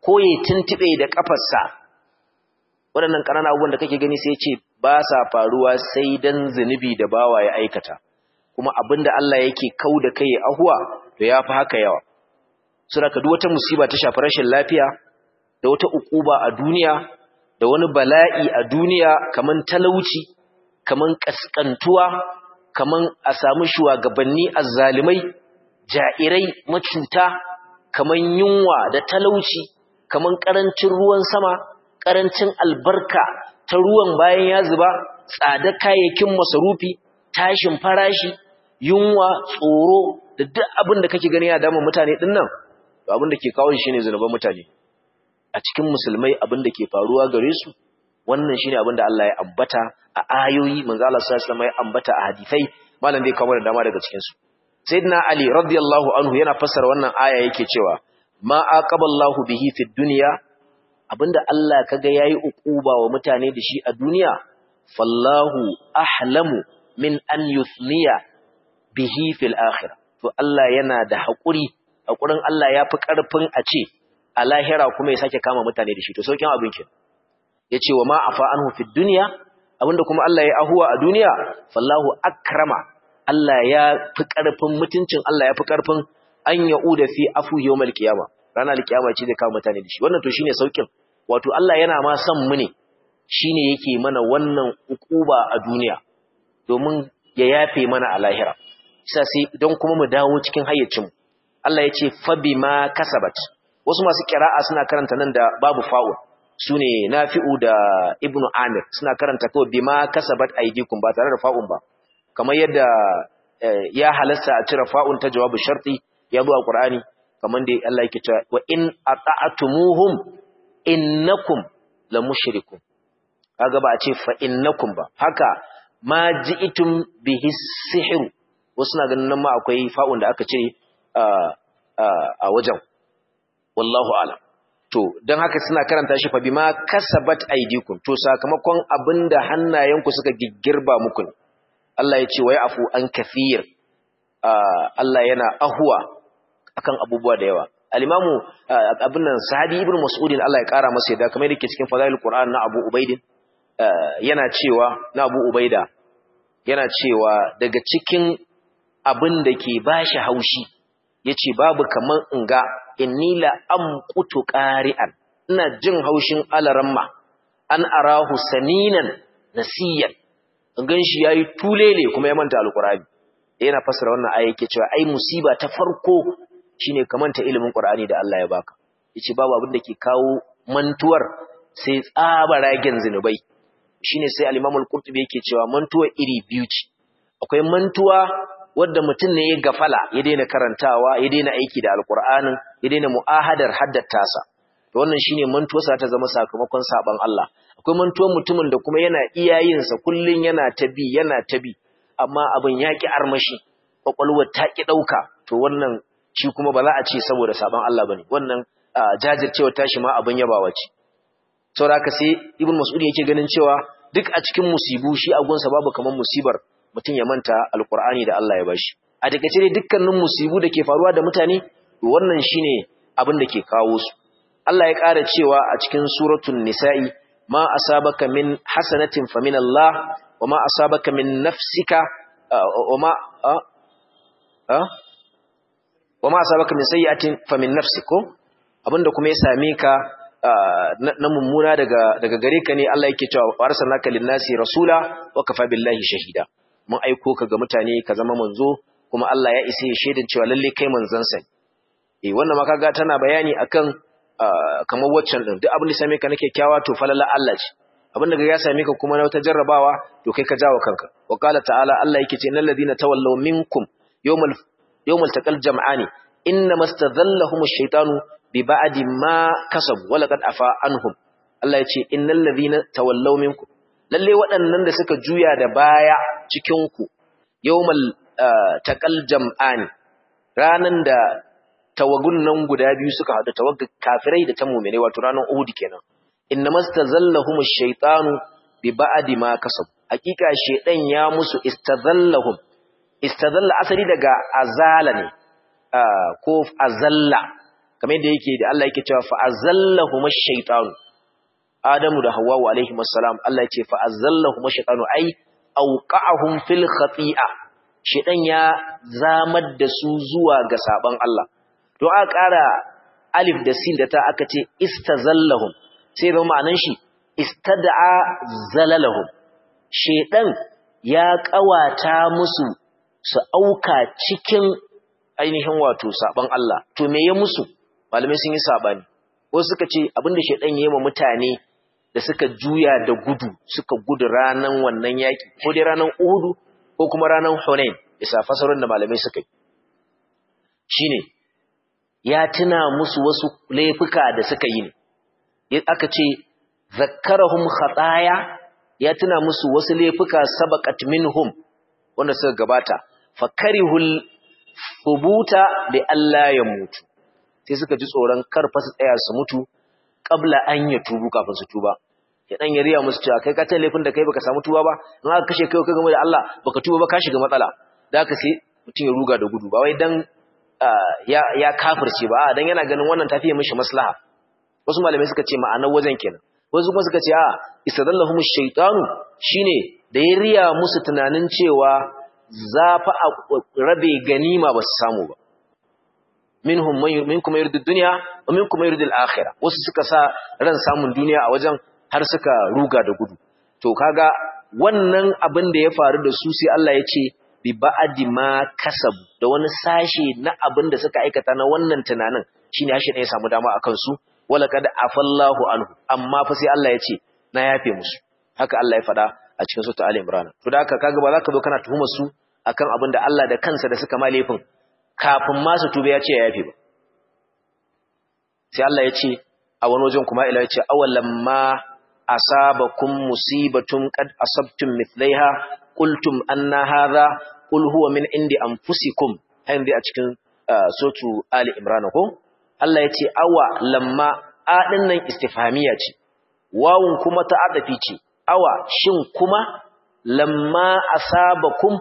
ko ya tuntube da kafarsa waɗannan ƙananan abubuwan da kake gani sai ya ce ba sa faruwa sai dan zunubi da bawa ya aikata kuma abinda Allah yake kau da kai ahuwa to ya fi haka yawa suna ka duk wata musiba ta shafi rashin lafiya da wata ukuba a duniya da wani bala'i a duniya kaman talauci kaman kaskantuwa kaman a samu shugabanni azzalimai ja'irai macuta kaman yunwa da talauci kaman karancin ruwan sama karancin albarka ta ruwan bayan ya zuba tsada kayayyakin masarufi tashin farashi yunwa tsoro da duk abin da kake gani ya dama mutane din nan abin da ke kawo shi ne zunuban mutane a cikin musulmai abin da ke faruwa gare su wannan shine abin da Allah ya ambata a ayoyi manzo Allah sallallahu alaihi wasallam ya ambata a hadisai malam zai kawo da dama daga cikin su sayyidina ali radiyallahu anhu yana fassara wannan aya yake cewa ma aqaballahu bihi fid dunya abinda Allah kaga yayi ukuba wa mutane da shi a duniya fallahu ahlamu min an yuthniya bihi fil akhirah to Allah yana da hakuri hakurin Allah yafi karfin a ce a lahira kuma ya sake kama mutane da shi to saukin abin kin yace wa ma afa anhu fid dunya abinda kuma Allah ya ahuwa a duniya fallahu akrama Allah ya fi karfin mutuncin Allah ya fi karfin an yauda fi afu yawmal qiyama ranar kiyama ce zai kama mutane da shi wannan to shine saukin wato Allah yana ma son mu ne shine yake mana wannan ukuba a duniya domin ya yafe mana a lahira isa sai don kuma mu dawo cikin hayyacin Allah ya ce fa bima kasabat wasu masu kira'a suna karanta nan da babu fa'ul sune nafi'u da ibnu amir suna karanta kawai bima kasabat aydikum ba tare da fa'un ba kamar yadda ya halasta a cire fa'un ta jawabu sharti ya zo a qur'ani kamar da Allah yake cewa wa in ata'tumuhum innakum la mushrikun kaga ba a ce fa innakum ba haka ma ji'tum bihi sihr wasu na ganin nan ma akwai fa'un da aka ce a wajen wallahu alam to dan haka suna karanta shi fa bima kasabat aydikum to sakamakon abinda hannayenku suka giggirba muku ne Allah ya ce wai afu an kathir Allah yana ahuwa akan abubuwa da yawa al-imamu abin nan sahabi ibnu mas'udin Allah ya kara masa yadda kamar yake cikin fadailul qur'an na Abu Ubaidin yana cewa na Abu Ubaida yana cewa daga cikin abin da ke bashi haushi yace babu kaman in ga inni la amqutu qari'an ina jin haushin alaramma an arahu saninan nasiyan in ganshi yayi tulele kuma ya manta alqur'ani yana fasara wannan aya yake cewa ai musiba ta farko shine kamanta ilimin qur'ani da Allah ya baka yace babu abin da ke kawo mantuwar sai tsabaragen zinubai shine sai al-Imam al-Qurtubi yake cewa mantuwa iri biyu ce akwai mantuwa wadda mutum ne ya gafala ya daina karantawa ya daina aiki da alqur'anin ya daina mu'ahadar haddata to wannan shine mantuwarsa ta zama sakamakon saban Allah akwai mantuwar mutumin da kuma yana iyayin sa kullun yana tabi yana tabi amma abin yaki armashi kwakwalwar ta ki dauka to wannan shi kuma ba za a ce saboda saban Allah bane wannan jajircewa tashi ma abin yabawa ce saboda haka sai ibn mas'ud yake ganin cewa duk a cikin musibu shi a gunsa babu kaman musibar mutum ya manta alqur'ani da Allah ya bashi a takeice dai dukkanin musibu da ke faruwa da mutane wannan shine abin da ke kawo su Allah ya ƙara cewa a cikin suratul nisa'i ma asabaka min hasanatin fa min Allah wa ma asabaka min nafsika wa ma wa ma asabaka min sayyi'atin fa min nafsiko abinda kuma ya same ka na mummuna daga daga gare ka ne Allah yake cewa arsalnaka lin-nasi rasula wa kafa billahi shahida mun aiko ka ga mutane ka zama manzo kuma Allah ya isa ya shaidan cewa lalle kai manzon sa eh wannan ma kaga tana bayani akan kamar waccan din duk abin da same ka na kyakkyawa to falala Allah ce abin da ya same ka kuma na wata jarrabawa to kai ka jawo kanka wa qala ta'ala Allah yake ce innal ladina tawallaw minkum yawmal yawmal taqal jam'ani inna mastadhallahum ash-shaytanu bi ba'di ma kasabu wa laqad afa anhum Allah ya ce innal ladhina tawallaw minkum lalle waɗannan da suka juya da baya cikin ku yawmal taqal jam'ani ranan da tawagun nan guda biyu suka hadu tawagga kafirai da ta mu'mine wato ranan Uhud kenan inna mastazallahum ash-shaytanu bi ba'di ma kasabu hakika shedan ya musu istazallahum istazalla asali daga azala ne ko azalla kamar yadda yake da Allah yake cewa fa azallahuma shaytanu Adamu da Hawwa alaihi assalam Allah ya ce fa azallahuma shaytanu ai auqa'ahum fil khati'a shedan ya zamar da su zuwa ga saban Allah to aka ƙara alif da sin da ta aka ce istazallahum sai zama ma'anan shi istad'a zalalahum shedan ya kawata musu su auka cikin ainihin wato saban Allah to me ya musu malamai sun yi sabani wasu suka ce abinda shedan yayi wa mutane da suka juya da gudu suka gudu ranan wannan yaki ko dai ranan Uhud ko kuma ranan Hunain bisa fasarin da malamai suka yi shine ya tuna musu wasu laifuka da suka yi ne aka ce zakkarahum khataya ya tuna musu wasu laifuka sabaqat minhum wanda suka gabata fakarihul thubuta li alla yamutu sai suka ji tsoron kar fa su tsaya su mutu qabla an ya tubu kafin su tuba ya dan yariya musu cewa kai ka ta laifin da kai baka samu tuba ba in aka kashe kai kai game da Allah baka tuba ba ka shiga matsala da haka sai mutum ya ruga da gudu ba wai dan ya ya kafirce ba dan yana ganin wannan tafiye mishi maslaha wasu malamai suka ce ma'anar wajen kenan wasu kuma suka ce a istadallahum ash-shaytanu shine da ya riya musu tunanin cewa za fa a rabe ganima ba su samu ba minhum minkum yuridu dunya wa minkum yuridu al-akhirah wasu suka sa ran samun duniya a wajen har suka ruga da gudu to kaga wannan abin da ya faru da su sai Allah ya ce bi ba'di ma kasabu da wani sashe na abin da suka aikata na wannan tunanin shine hashi ne ya samu dama akan su wala kad afallahu anhu amma fa sai Allah ya ce na yafe musu haka Allah ya faɗa a cikin sura Ali Imran to da haka kaga ba za ka zo kana tuhumar su akan abin da Allah da kansa da suka malefin kafin ma su tube ya ce ya yafe ba sai Allah ya ce a wani wajen kuma ila ya ce awalam ma asabakum musibatun qad asabtum mithlaiha qultum anna hadha qul huwa min indi anfusikum hayin a cikin sotu Ali Imran ko Allah ya ce awa lamma a nan istifhamiya ce wawun kuma ta adafi ce awa shin kuma lamma asabakum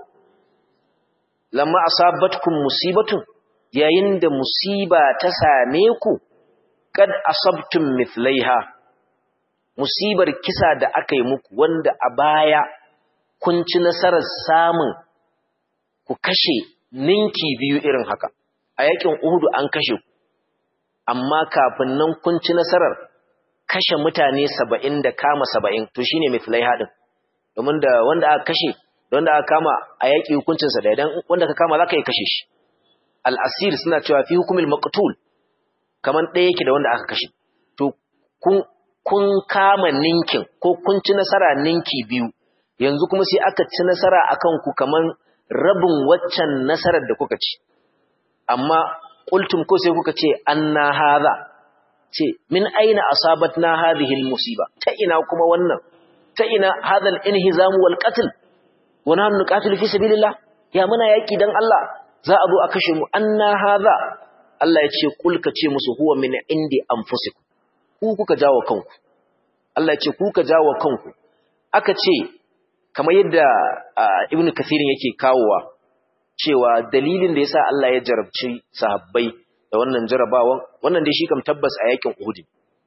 lamma asabatkum musibatun yayin da musiba ta same ku kad asabtum mithlaiha musibar kisa da aka yi muku wanda a baya kun ci nasarar samun ku kashe ninki biyu irin haka a yakin Uhudu an kashe ku amma kafin nan kun ci nasarar kashe mutane saba'in da kama saba'in to shine mithlaiha din domin da wanda aka kashe da wanda aka kama a yaƙi hukuncinsa da idan wanda ka kama za ka yi kashe shi al'asir suna cewa fi hukumin maqtul kamar ɗaya yake da wanda aka kashe to kun kun kama ninkin ko kun ci nasara ninki biyu yanzu kuma sai aka ci nasara akan ku kamar rabin waccan nasarar da kuka ci amma qultum ko sai kuka ce anna hadha ce min aina asabatna hadhihi almusiba ta ina kuma wannan ta ina hadha alinhizam wal qatl wa nahnu nuqatilu fi sabilillah ya muna yaki dan Allah za a zo a kashe mu anna hadha Allah ya ce kul ka ce musu huwa min indi anfusikum ku kuka jawo kanku Allah ya ce ku ka jawo kanku aka ce kamar yadda ibnu kathirin yake kawowa cewa dalilin da yasa Allah ya jarabci sahabbai da wannan jarabawan wannan dai shi kam tabbas a yakin Uhud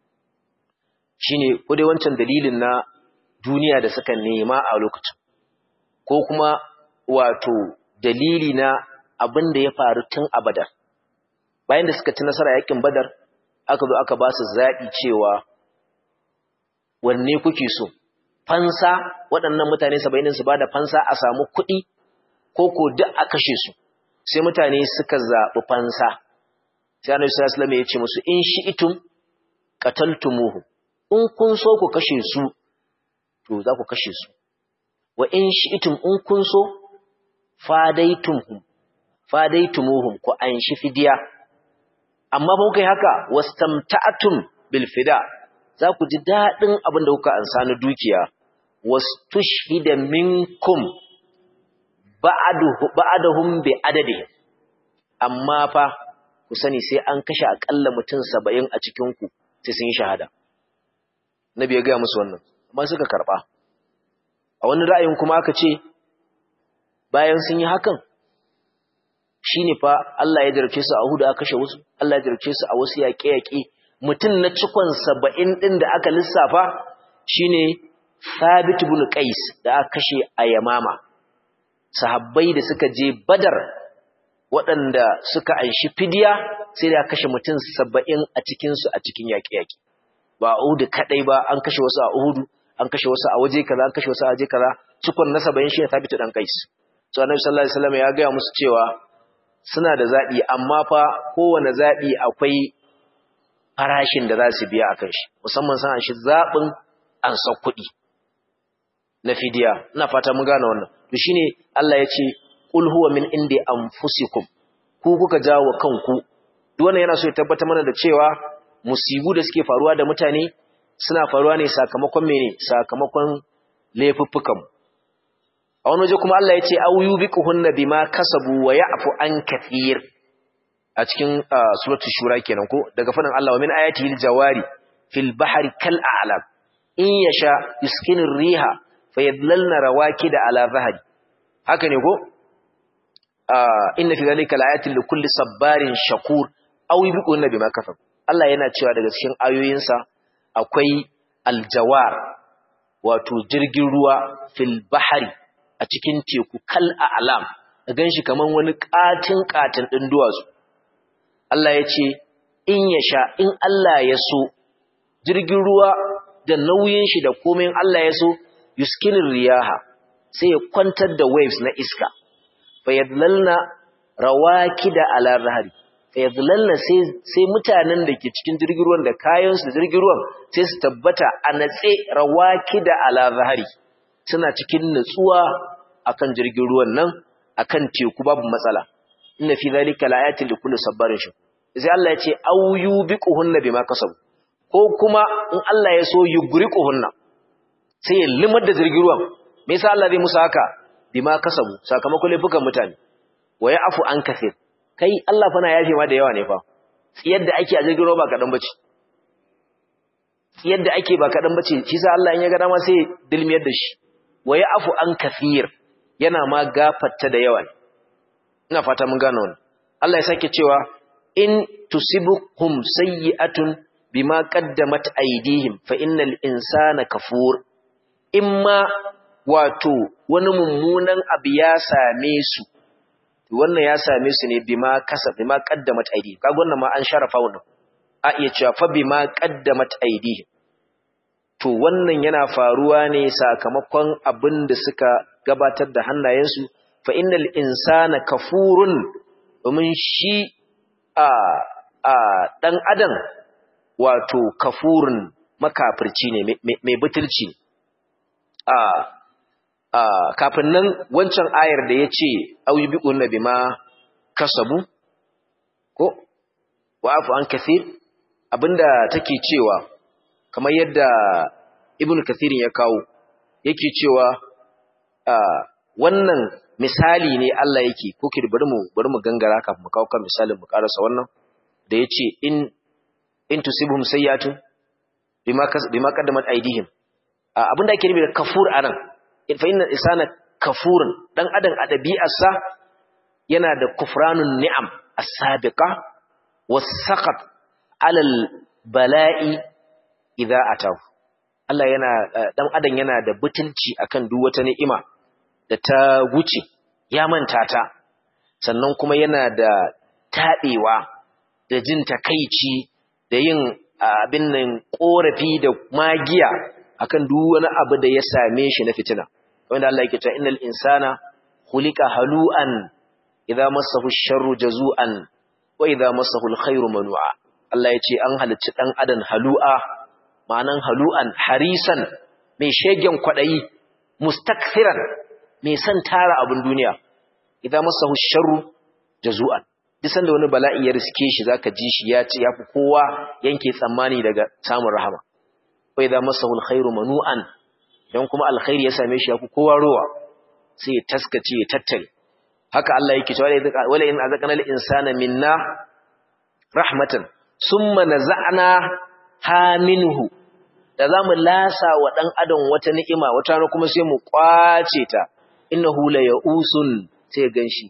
shine ko dai wancan dalilin na duniya da suka nema a lokacin ko kuma wato dalili na abin da ya faru tun a Badar bayan da suka ci nasara yakin Badar aka zo aka ba su zaɓi cewa wanne kuke so fansa waɗannan mutane 70 su bada fansa a samu kuɗi ko ko duk a kashe su sai mutane suka zaɓi fansa sai annabi sallallahu alaihi wasallam ya ce musu in shi'tum qataltumuhu in kun so ku kashe su to za ku kashe su wa in shi'tum in kun so fadaitumhum fadaitumuhum ku anshi fidiya amma ba kai haka wastamta'tum bil fida za ku ji dadin abin da kuka ansa na dukiya wastushhida minkum ba'adahum bi adadi amma fa ku sani sai an kashe akalla mutum 70 a cikin ku sai sun yi shahada nabi ya ga musu wannan amma suka karba a wani ra'ayin kuma aka ce bayan sun yi hakan shine fa Allah ya jarabce su a Uhud aka kashe wasu Allah ya jarabce su a wasu yaƙe-yaƙe mutum na cikon 70 din da aka lissafa shine Thabit ibn Qais da aka kashe a Yamama sahabbai da suka je Badar waɗanda suka anshi fidiya sai da kashe mutum 70 a cikin su a cikin yaƙe-yaƙe ba Uhud kadai ba an kashe wasu a Uhud an kashe wasu a waje kaza an kashe wasu a waje kaza cikon na 70 shine Thabit dan Qais so Annabi sallallahu alaihi wasallam ya ga musu cewa suna da zaɓi amma fa kowane zaɓi akwai farashin da za su biya a kan shi musamman san shi zaɓin an san kuɗi na fidiya ina fata mun gane wannan to shine Allah ya ce qul huwa min indi anfusikum ku kuka jawo kanku duk wannan yana so ya tabbata mana da cewa musibu da suke faruwa da mutane suna faruwa ne sakamakon mene sakamakon laifuffukan a wani waje kuma Allah ya ce au yubiquhunna bima kasabu wa ya'fu an kathir a cikin suratul shura kenan ko daga fadin Allah wa min ayatihi jawari fil bahri kal a'lam in yasha yuskinir riha fayadlalna rawakida ala zahri haka ne ko inna fi dhalika laayatin likulli sabbarin shakur au yubiquhunna bima kasabu Allah yana cewa daga cikin ayoyinsa akwai aljawar wato jirgin ruwa fil bahri a cikin teku kal a'lam da ganshi kaman wani katin katin din duwatsu Allah ya ce in ya sha in Allah ya so jirgin ruwa da nauyin shi da komai Allah ya so yuskinin riyaha sai ya kwantar da waves na iska fayadlalna rawakida ala rahari fayadlalna sai sai mutanen da ke cikin jirgin ruwan da kayan su da jirgin ruwan sai su tabbata a natse rawakida ala rahari suna cikin nutsuwa akan jirgin ruwan nan akan teku babu matsala inna fi zalika laayatin likulli sabarin shakur sai Allah ya ce aw yubiquhunna bima kasabu ko kuma in Allah ya so yugriquhunna sai ya limar da jirgin ruwan me yasa Allah zai musu haka bima kasabu sakamakon laifukan mutane wa ya'fu an kathir kai Allah fa na yafe ma da yawa ne fa yadda ake a jirgin ruwa ba kadan bace yadda ake ba kadan bace shi sa Allah in ya ga dama sai dilmiyar da shi wa ya'fu an kathir yana ma gafarta da yawa ina fata mun gane wannan Allah ya sake cewa in tusibuhum sayyi'atun bima qaddamat aydihim fa innal insana kafur imma wato wani mummunan abu ya same su wannan ya same su ne bima kasab bima qaddamat aydihim kaga wannan ma an sharafa wannan a iya cewa fa bima qaddamat aydihim to wannan yana faruwa ne sakamakon abin da suka gabatar da hannayensu fa innal insana kafurun domin shi a a dan adam wato kafurun makafirci ne mai butulci a a kafin nan wancan ayar da yace ayyubiqun bima kasabu ko wa'afu an kathir abinda take cewa kamar yadda ibnu kathirin ya kawo yake cewa wannan misali ne Allah yake ko ki bari mu bari mu gangara kafin mu kawo kan misalin mu karasa wannan da yace in in tusibhum sayyatun bima bima qaddamat aydihim abinda ake nufi da kafur anan fa inna insana kafurun dan adam a dabi'arsa yana da kufranun ni'am as-sabiqa was-saqat 'ala al-bala'i idza atahu Allah yana dan adam yana da butulci akan duk wata ni'ima da ta wuce ya manta ta sannan kuma yana da taɓewa da jin takaici da yin abin nan ƙorafi da magiya akan duk wani abu da ya same shi na fitina wanda Allah yake cewa innal insana khuliqa halu'an idza massahu sharru jazu'an wa idza massahu alkhairu manu'a Allah ya ce an halicci dan adam halu'a ma'anan halu'an harisan mai shegen kwadayi mustakthiran mai son tara abin duniya idan masahu sharru jazu'an duk sanda wani bala'i ya riske shi zaka ji shi ya ce yafi kowa yanke tsammani daga samun rahama wa idan masahu alkhairu manu'an dan kuma alkhairi ya same shi yafi kowa rowa sai ya taskace ya tattare haka Allah yake cewa wala in azaqana al-insana minna rahmatan summa naza'na ha minhu da zamu lasa wa dan adam wata ni'ima wata kuma sai mu kwace ta innahu la ya'usun sai ganshi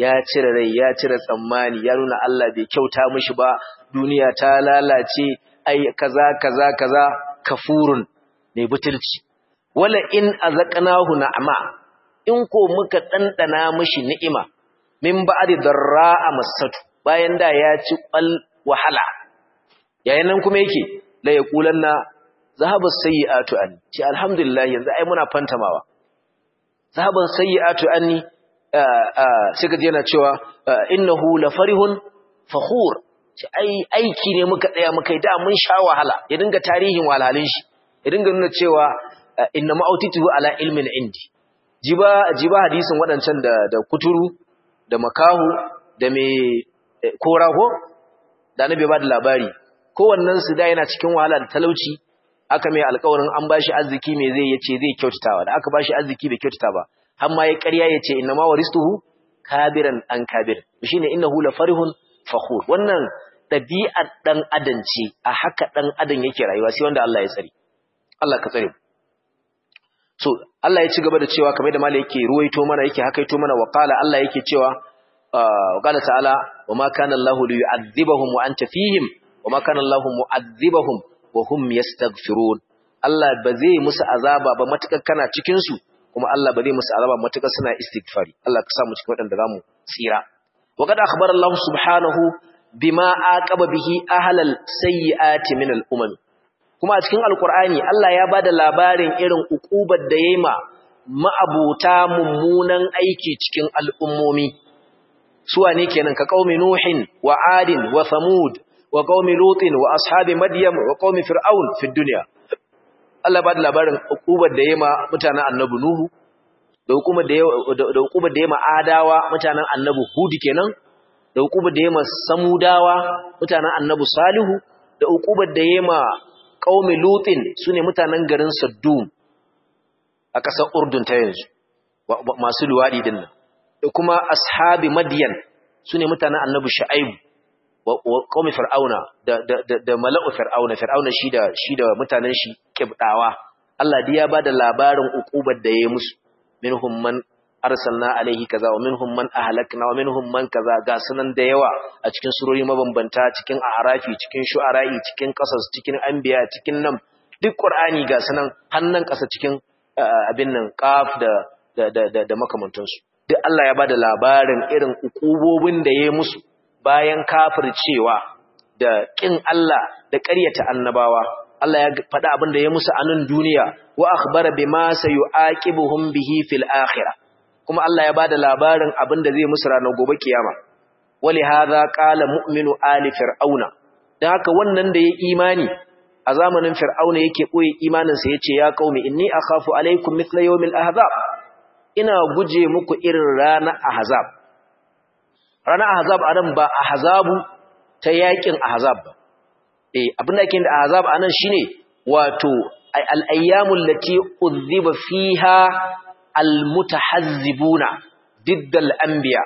ya cire rai ya cire tsammani ya nuna Allah bai kyauta mishi ba duniya ta lalace ai kaza kaza kaza kafurun ne butulci wala in azaqnahu na'ama in ko muka dandana mishi ni'ima min ba'di darra'a masatu bayan da ya ci ƙwal wahala yayin nan kuma yake la yaqulanna zahaba sayyi'atu anni ce alhamdulillah yanzu ai muna fantamawa zahaban sayyi'atu anni sai ka yana cewa innahu la farihun fakhur ce ai aiki ne muka tsaya muka yi da mun sha wahala ya dinga tarihin wahalhalin shi ya dinga nuna cewa inna ma'autitu ala ilmin indi jiba jiba hadisin wadancan da da kuturu da makahu da me koraho da annabi ba da labari kowannen su da yana cikin wahala da talauci aka mai alƙawarin an bashi arziki me zai yace zai kyautatawa da aka bashi arziki bai kyautata ba har ma ya ƙarya yace inna ma waristuhu kabiran an kabir shine innahu la farihun fakhur wannan dabi'ar dan adam ce a haka dan adam yake rayuwa sai wanda Allah ya tsare Allah ka tsare so Allah ya ci gaba da cewa kamar da malai yake ruwaito mana yake hakaito mana wa qala Allah yake cewa wa qala ta'ala wa ma kana Allahu liyu'adhibahum wa anta fihim wa ma kana Allahu mu'adhibahum wa hum yastaghfirun Allah ba zai musu azaba ba matukar kana cikin su kuma Allah ba zai musu azaba matukar suna istighfari Allah ka sa mu cikin wadanda zamu tsira wa qad akhbara Allah subhanahu bima aqaba bihi ahlal sayyiati min al-umam kuma a cikin alqur'ani Allah ya bada labarin irin ukubar da yayi ma ma'abuta mummunan aiki cikin al'ummomi suwa ne kenan ka qaumi nuhin wa adin wa thamud wa qaumi lutin wa ashabi madyam wa qaumi fir'aun fi dunya Allah ba da labarin hukubar da yema mutanen annabi nuhu da hukumar da da hukubar da yema adawa mutanen annabi hud kenan da hukubar da yema samudawa mutanen annabi salihu da hukubar da yema qaumi lutin sune mutanen garin saddum a ƙasar urdun ta yanzu masu luwadi din nan da kuma ashabi madyan sune mutanen annabi shu'aibu wa qaumi fir'auna da da da mala'u fir'auna fir'auna shi da shi da mutanen shi kibdawa Allah dai ya bada labarin ukubar da yayi musu minhum man arsalna alaihi kaza wa minhum man ahlakna wa minhum man kaza ga sunan da yawa a cikin surori mabambanta cikin a'rafi cikin shu'ara'i cikin qasas cikin anbiya cikin nan duk qur'ani ga sunan hannan kasa cikin abin nan qaf da da da da makamantansu duk Allah ya bada labarin irin ukubobin da yayi musu bayan kafircewa da ƙin Allah da ƙaryata annabawa Allah ya faɗa abin da ya musu a nan duniya wa akhbara bima sayu'aqibuhum bihi fil akhirah kuma Allah ya bada labarin abin da zai musu ranar gobe kiyama wali hadha qala mu'minu ali fir'auna dan haka wannan da ya imani a zamanin fir'auna yake koyi imanin sa yace ya qaumi inni akhafu alaykum mithla yawmil ahzab ina guje muku irin ranar ahzab ranar ahzab anan ba ahzabu ta yakin ahzab ba eh abin da yake da ahzab anan shine wato al-ayyamul lati udhiba fiha al-mutahazzibuna diddal anbiya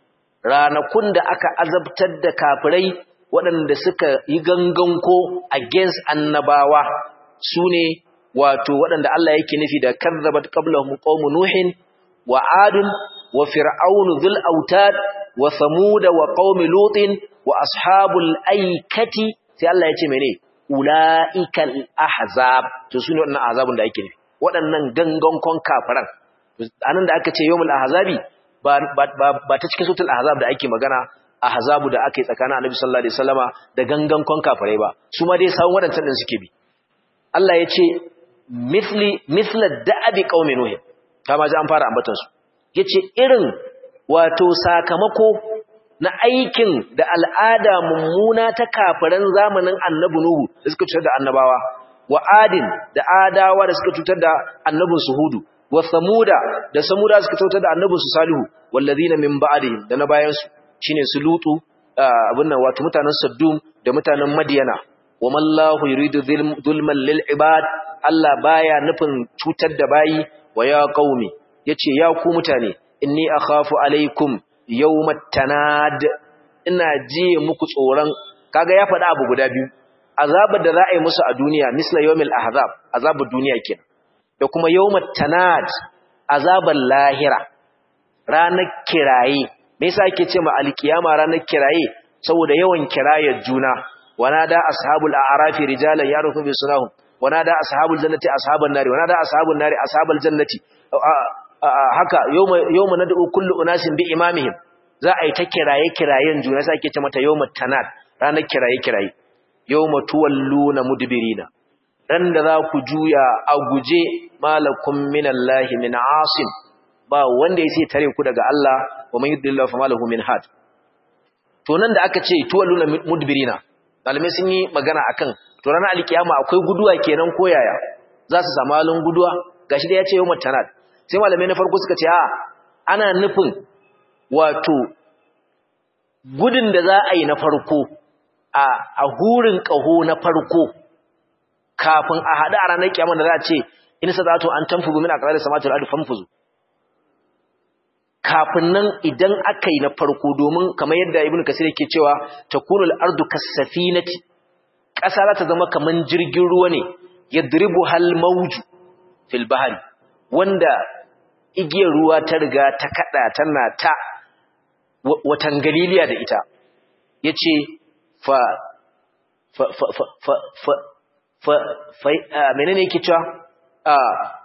ranakun da aka azabtar da kafirai waɗanda suka yi ganganko against annabawa sune wato waɗanda Allah yake nufi da kazzabat qablahum qaum nuhin wa adun wa fir'aunu dhul autad wa samuda wa qaumi lutin wa ashabul aikati sai Allah ya ce mene ulaikal ahzab to sune wannan azabun da ake nufi waɗannan gangankon kafiran anan da aka ce yawmul ahzabi ba ba ta cikin sutul ahzab da ake magana ahzabu da ake tsakanin annabi sallallahu alaihi wasallama da gangankon kafirai ba su ma dai sawun waɗancan din suke bi Allah ya ce mithli mithla da'abi qaumi nuh kama ji an fara ambatan su yace irin wato sakamako na aikin da al'ada mummuna ta kafiran zamanin annabi Nuhu da suka cutar da annabawa wa adin da adawa da suka cutar da annabin su hudu wa samuda da samuda suka cutar da annabin su salihu wallazina min ba'dihim da na bayan su shine su lutu abin nan wato mutanen saddum da mutanen madiyana wa mallahu yuridu zulman lil ibad Allah baya nufin cutar da bayi wa ya qaumi yace ya ku mutane inni akhafu alaikum yawmat tanad ina ji muku tsoron kaga ya faɗa abu guda biyu azabar da za a yi musu a duniya misla yawmil ahzab azabar duniya kenan da kuma yawmat tanad azabar lahira ranar kiraye me yasa ake ce ma alkiyama ranar kiraye saboda yawan kirayar juna ونادى أصحاب الأعراف رجالا يعرفون بسناهم ونادى أصحاب الجنة أصحاب النار ونادى أصحاب النار أصحاب الجنة haka yawma nad'u kullu unasin bi imamihim za a yi ta kiraye kirayen juna sai ake ce mata yawma tanad ranar kiraye kiraye yawma tuwalluna mudbirina dan da za ku juya a guje malakum minallahi min asim ba wanda yake tare ku daga Allah wa man yudillahu famalahu min had to nan da aka ce tuwalluna mudbirina malamai sun yi magana akan to ranar alkiyama akwai guduwa kenan ko yaya za su samu halin guduwa gashi da ya ce yawmat tanad sai malamai na farko suka ce a ana nufin wato gudun da za a yi na farko a a hurin kaho na farko kafin a hada a ranar kiyama da za a ce in sadatu an tanfuzu min aqrar samawati wal ardi fanfuzu kafin nan idan aka yi na farko domin kamar yadda ibn kasir yake cewa takunul ardu kasafinati ƙasa za ta zama kaman jirgin ruwa ne yadribu hal mawju fil bahri wanda igiyar ruwa ta riga ta kada tana ta watan galiliya da ita yace fa fa fa fa fa fa fa menene yake cewa a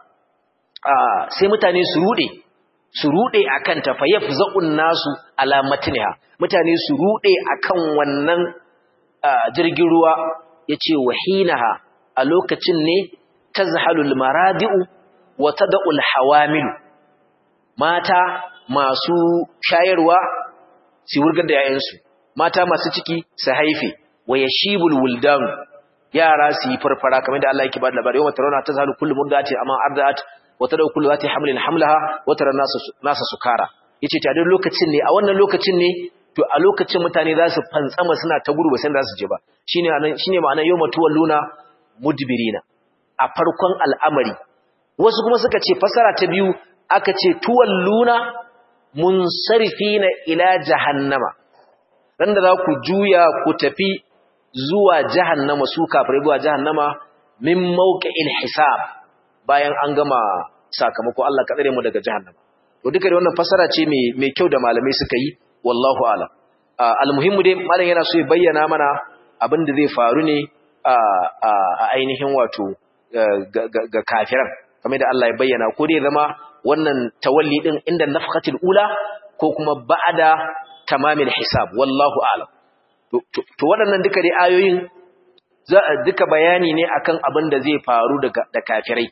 a sai mutane su rude su rude akan ta fayafza'un nasu ala matniha mutane su rude akan wannan jirgin ruwa yace wahinaha a lokacin ne tazhalul maradi'u wa tad'ul hawamil mata masu shayarwa su wurgar da yayansu mata masu ciki su haife wa yashibul wuldan yara su yi farfara kamar da Allah yake ba da labari yawma tarawna tazhalu kullu murdati amma arda'at wata da kullu zati hamlin hamlaha wata ran nasa sukara yace ta duk lokacin ne a wannan lokacin ne to a lokacin mutane za su fantsama suna ta gudu ba san za su je ba shine anan shine ma'anar yawma tuwalluna mudbirina a farkon al'amari wasu kuma suka ce fasara ta biyu aka ce tuwalluna munsarifina ila jahannama ran da za ku juya ku tafi zuwa jahannama su kafirai zuwa jahannama min mawqi'il hisab bayan an gama sakamako Allah ka tsare mu daga jahannama to duka da wannan fasara ce mai mai kyau da malamai suka yi wallahu alam almuhimmu dai malam yana so ya bayyana mana abin da zai faru ne a ainihin wato ga kafiran kamar da Allah ya bayyana ko dai zama wannan tawalli din inda nafqatil ula ko kuma ba'da tamamil hisab wallahu alam to waɗannan duka dai ayoyin duka bayani ne akan abin da zai faru da kafirai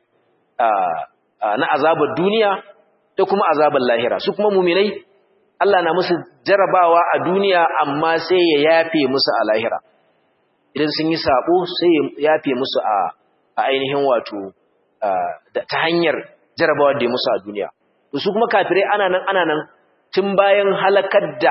na azabar duniya da kuma azabar lahira su kuma muminai Allah na musu jarabawa a duniya amma sai ya yafe musu a lahira idan sun yi sabo sai ya yafe musu a ainihin wato ta hanyar jarabawa da ya musu a duniya su kuma kafirai ana nan ana nan tun bayan halakar da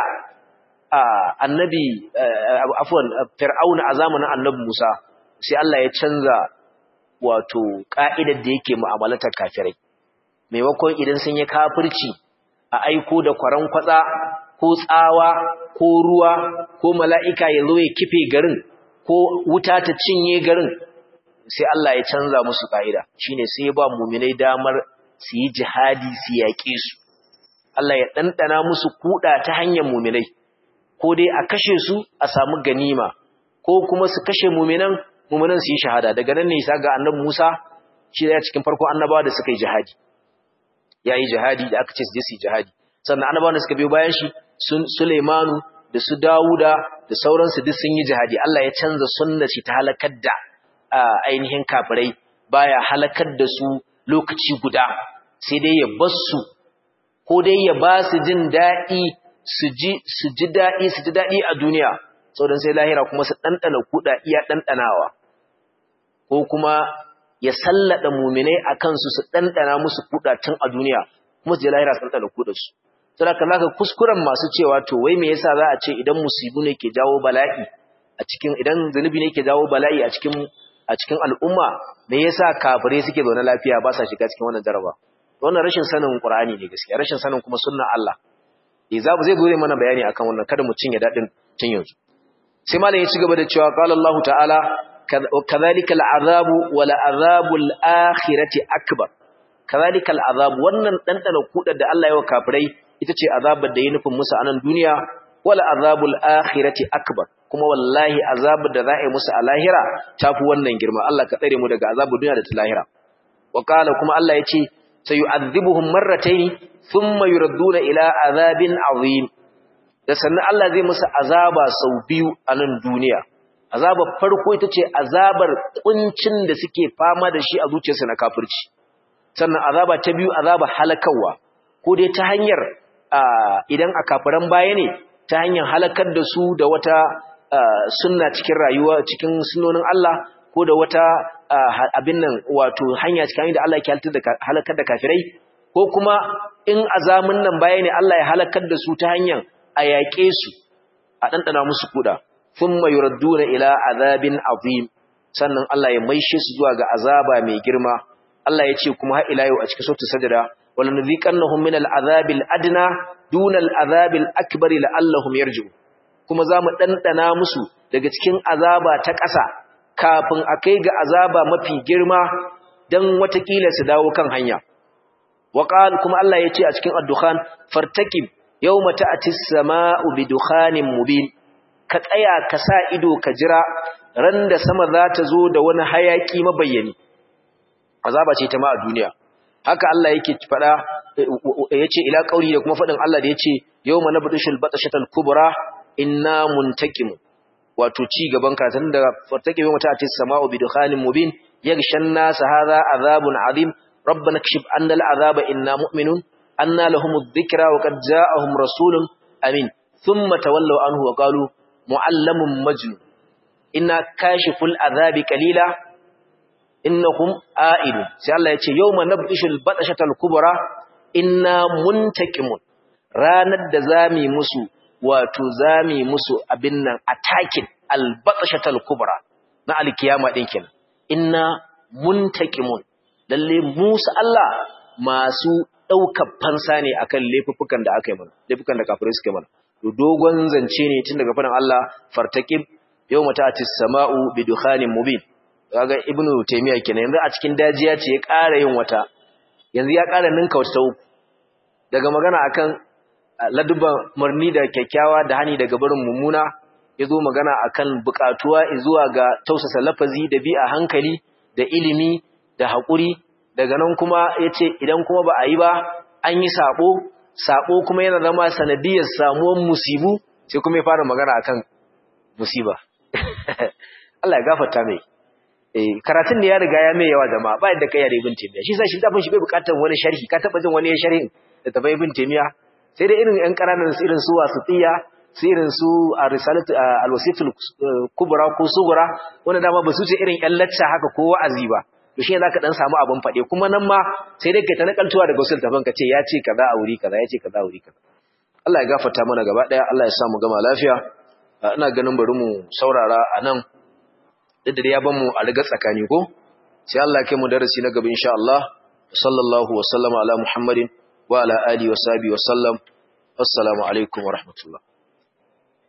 annabi afwan fir'auna a zamanin annabi Musa sai Allah ya canza wato ka'idar da yake mu'amalatar kafirai maimakon idan sun yi kafirci a aiko da kwaran kwatsa ko tsawa ko ruwa ko mala'ika ya zo ya kife garin ko wuta ta cinye garin sai Allah ya canza musu ka'ida shine sai ya ba mu'minai damar su yi jihadi su yaƙe su Allah ya ɗanɗana musu kuɗa ta hanyar mu'minai ko dai a kashe su a samu ganima ko kuma su kashe mu'minan mu'minan su yi shahada daga nan ne sa ga annabi Musa shi da cikin farko annabawa da suka yi jihadi yayi jihadi da aka ce su je su yi jihadi sannan annabawan da suka biyo bayan shi sun Sulaimanu da su Dawuda da sauransu duk sun yi jihadi Allah ya canza sunnar shi ta halakar da ainihin kafirai baya halakar da su lokaci guda sai dai ya bar su ko dai ya ba su jin daɗi su ji su ji daɗi su ji daɗi a duniya saboda sai lahira kuma su ɗanɗana kuɗa iya ɗanɗanawa ko kuma ya sallada muminai a kansu su ɗanɗana musu kuɗa tun a duniya kuma su je lahira su ɗanɗana kuɗarsu sai ka zaka kuskuren masu cewa to wai me yasa za a ce idan musibu ne ke jawo bala'i a cikin idan zunubi ne ke jawo bala'i a cikin a cikin al'umma me yasa kafirai suke zaune lafiya ba sa shiga cikin wannan jaraba wannan rashin sanin qur'ani ne gaskiya rashin sanin kuma sunnar Allah eh za zai zo mana bayani akan wannan kada mu cinye dadin tun yanzu sai malam ya ci gaba da cewa qala Allah ta'ala kadhalika al'azabu wal azabul akhirati akbar kadhalika al'azab wannan dandana kudar da Allah ya wa kafirai ita ce azabar da ya nufin musu a nan duniya wala azabul akhirati akbar kuma wallahi azabar da za a yi musu a lahira tafi wannan girma Allah ka tsare mu daga azabar duniya da ta lahira wa qala kuma Allah yace sayu'adhibuhum marratayn thumma yuradduna ila azabin azim da sannan Allah zai musu azaba sau biyu a nan duniya azabar farko ita ce azabar kuncin da suke fama da shi a zuciyarsu na kafirci sannan azaba ta biyu azabar halakawa ko dai ta hanyar idan a kafiran baya ne ta hanyar halakar da su da wata sunna cikin rayuwa cikin sunonin Allah ko da wata abin nan wato hanya cikin da Allah ke halakar da kafirai ko kuma in azamin nan baya ne Allah ya halakar da su ta hanyar a yaƙe su a ɗanɗana musu kuɗa thumma yuradduna ila azabin azim sannan Allah ya maishe su zuwa ga azaba mai girma Allah ya ce kuma har ila yau a cikin suratul sajda wala nudhiqannahum min al'azabil adna duna al'azabil akbar la'allahum yarji'un kuma zamu ɗanɗana musu daga cikin azaba ta ƙasa kafin a kai ga azaba mafi girma dan watakila su dawo kan hanya وقال kuma Allah ya ce a cikin ad-dukhan fartakib yawma ta'ti as-sama'u bidukhanin mubin ka tsaya ka sa ido ka jira ran da sama za ta zo da wani hayaki mabayyani azaba ce ta ma a duniya haka Allah yake fada yace ila qauli da kuma fadin Allah da yace yawma nabdushul batashatal kubra inna muntakim wato ci gaban karatun da fartakib yawma ta'ti as-sama'u bidukhanin mubin yaghshan nas hadha azabun azim ربنا اكشف عنا العذاب إنا مؤمنون أنا لهم الذكرى وقد جاءهم رسول أمين ثم تولوا عنه وقالوا معلم مجنون إنا كاشف العذاب قليلا إنهم آئلون سي الله يتي يوم نبطش البطشة الكبرى إنا منتكمون ranar da zami musu wato zami musu abin nan attacking albatashatal kubra na alkiyama din kenan inna muntakimun lalle Musa Allah masu ɗaukar fansa ne akan laifukan da aka yi mana laifukan da kafirai suka yi mana to dogon zance ne tun daga fadan Allah fartaqib yawma ta'tis sama'u bi dukhanin mubin kaga ibnu taymiya kenan yanzu a cikin dajiya ce ya ƙara yin wata yanzu ya ƙara ninka wata uku daga magana akan ladubban murni da kyakkyawa da hani daga barin mummuna yazo magana akan buƙatuwa zuwa ga tausasa lafazi da bi a hankali da ilimi da haƙuri daga nan kuma ya ce idan kuma ba a yi ba an yi saɓo saɓo kuma yana zama sanadiyar samuwan musibu sai kuma ya fara magana akan musiba Allah ya gafarta mai karatun da ya riga ya mai yawa jama'a ba yadda kai ya ibn taymiya shi sai shi dafin shi bai bukatar wani sharhi ka taba jin wani sharhin da taba ibn taymiya sai dai irin yan karanan su irin su wasitiya su irin su ar-risalat al-wasitul kubra ko sugura wanda dama ba su ce irin yan lacca haka ko wa'azi ba to shi zaka dan samu abin fade kuma nan ma sai dai kai ta nakaltuwa daga usul tafan ka ce ya ce kaza a wuri kaza ya ce kaza a wuri kaza Allah ya gafarta mana gaba daya Allah ya sa mu gama lafiya ina ganin bari mu saurara anan duk da ya ban mu a riga tsakani ko sai Allah ya kai mu darasi na gaba insha Allah sallallahu wa sallama ala muhammadin wa ala alihi wa sahbihi wa sallam assalamu alaikum wa rahmatullah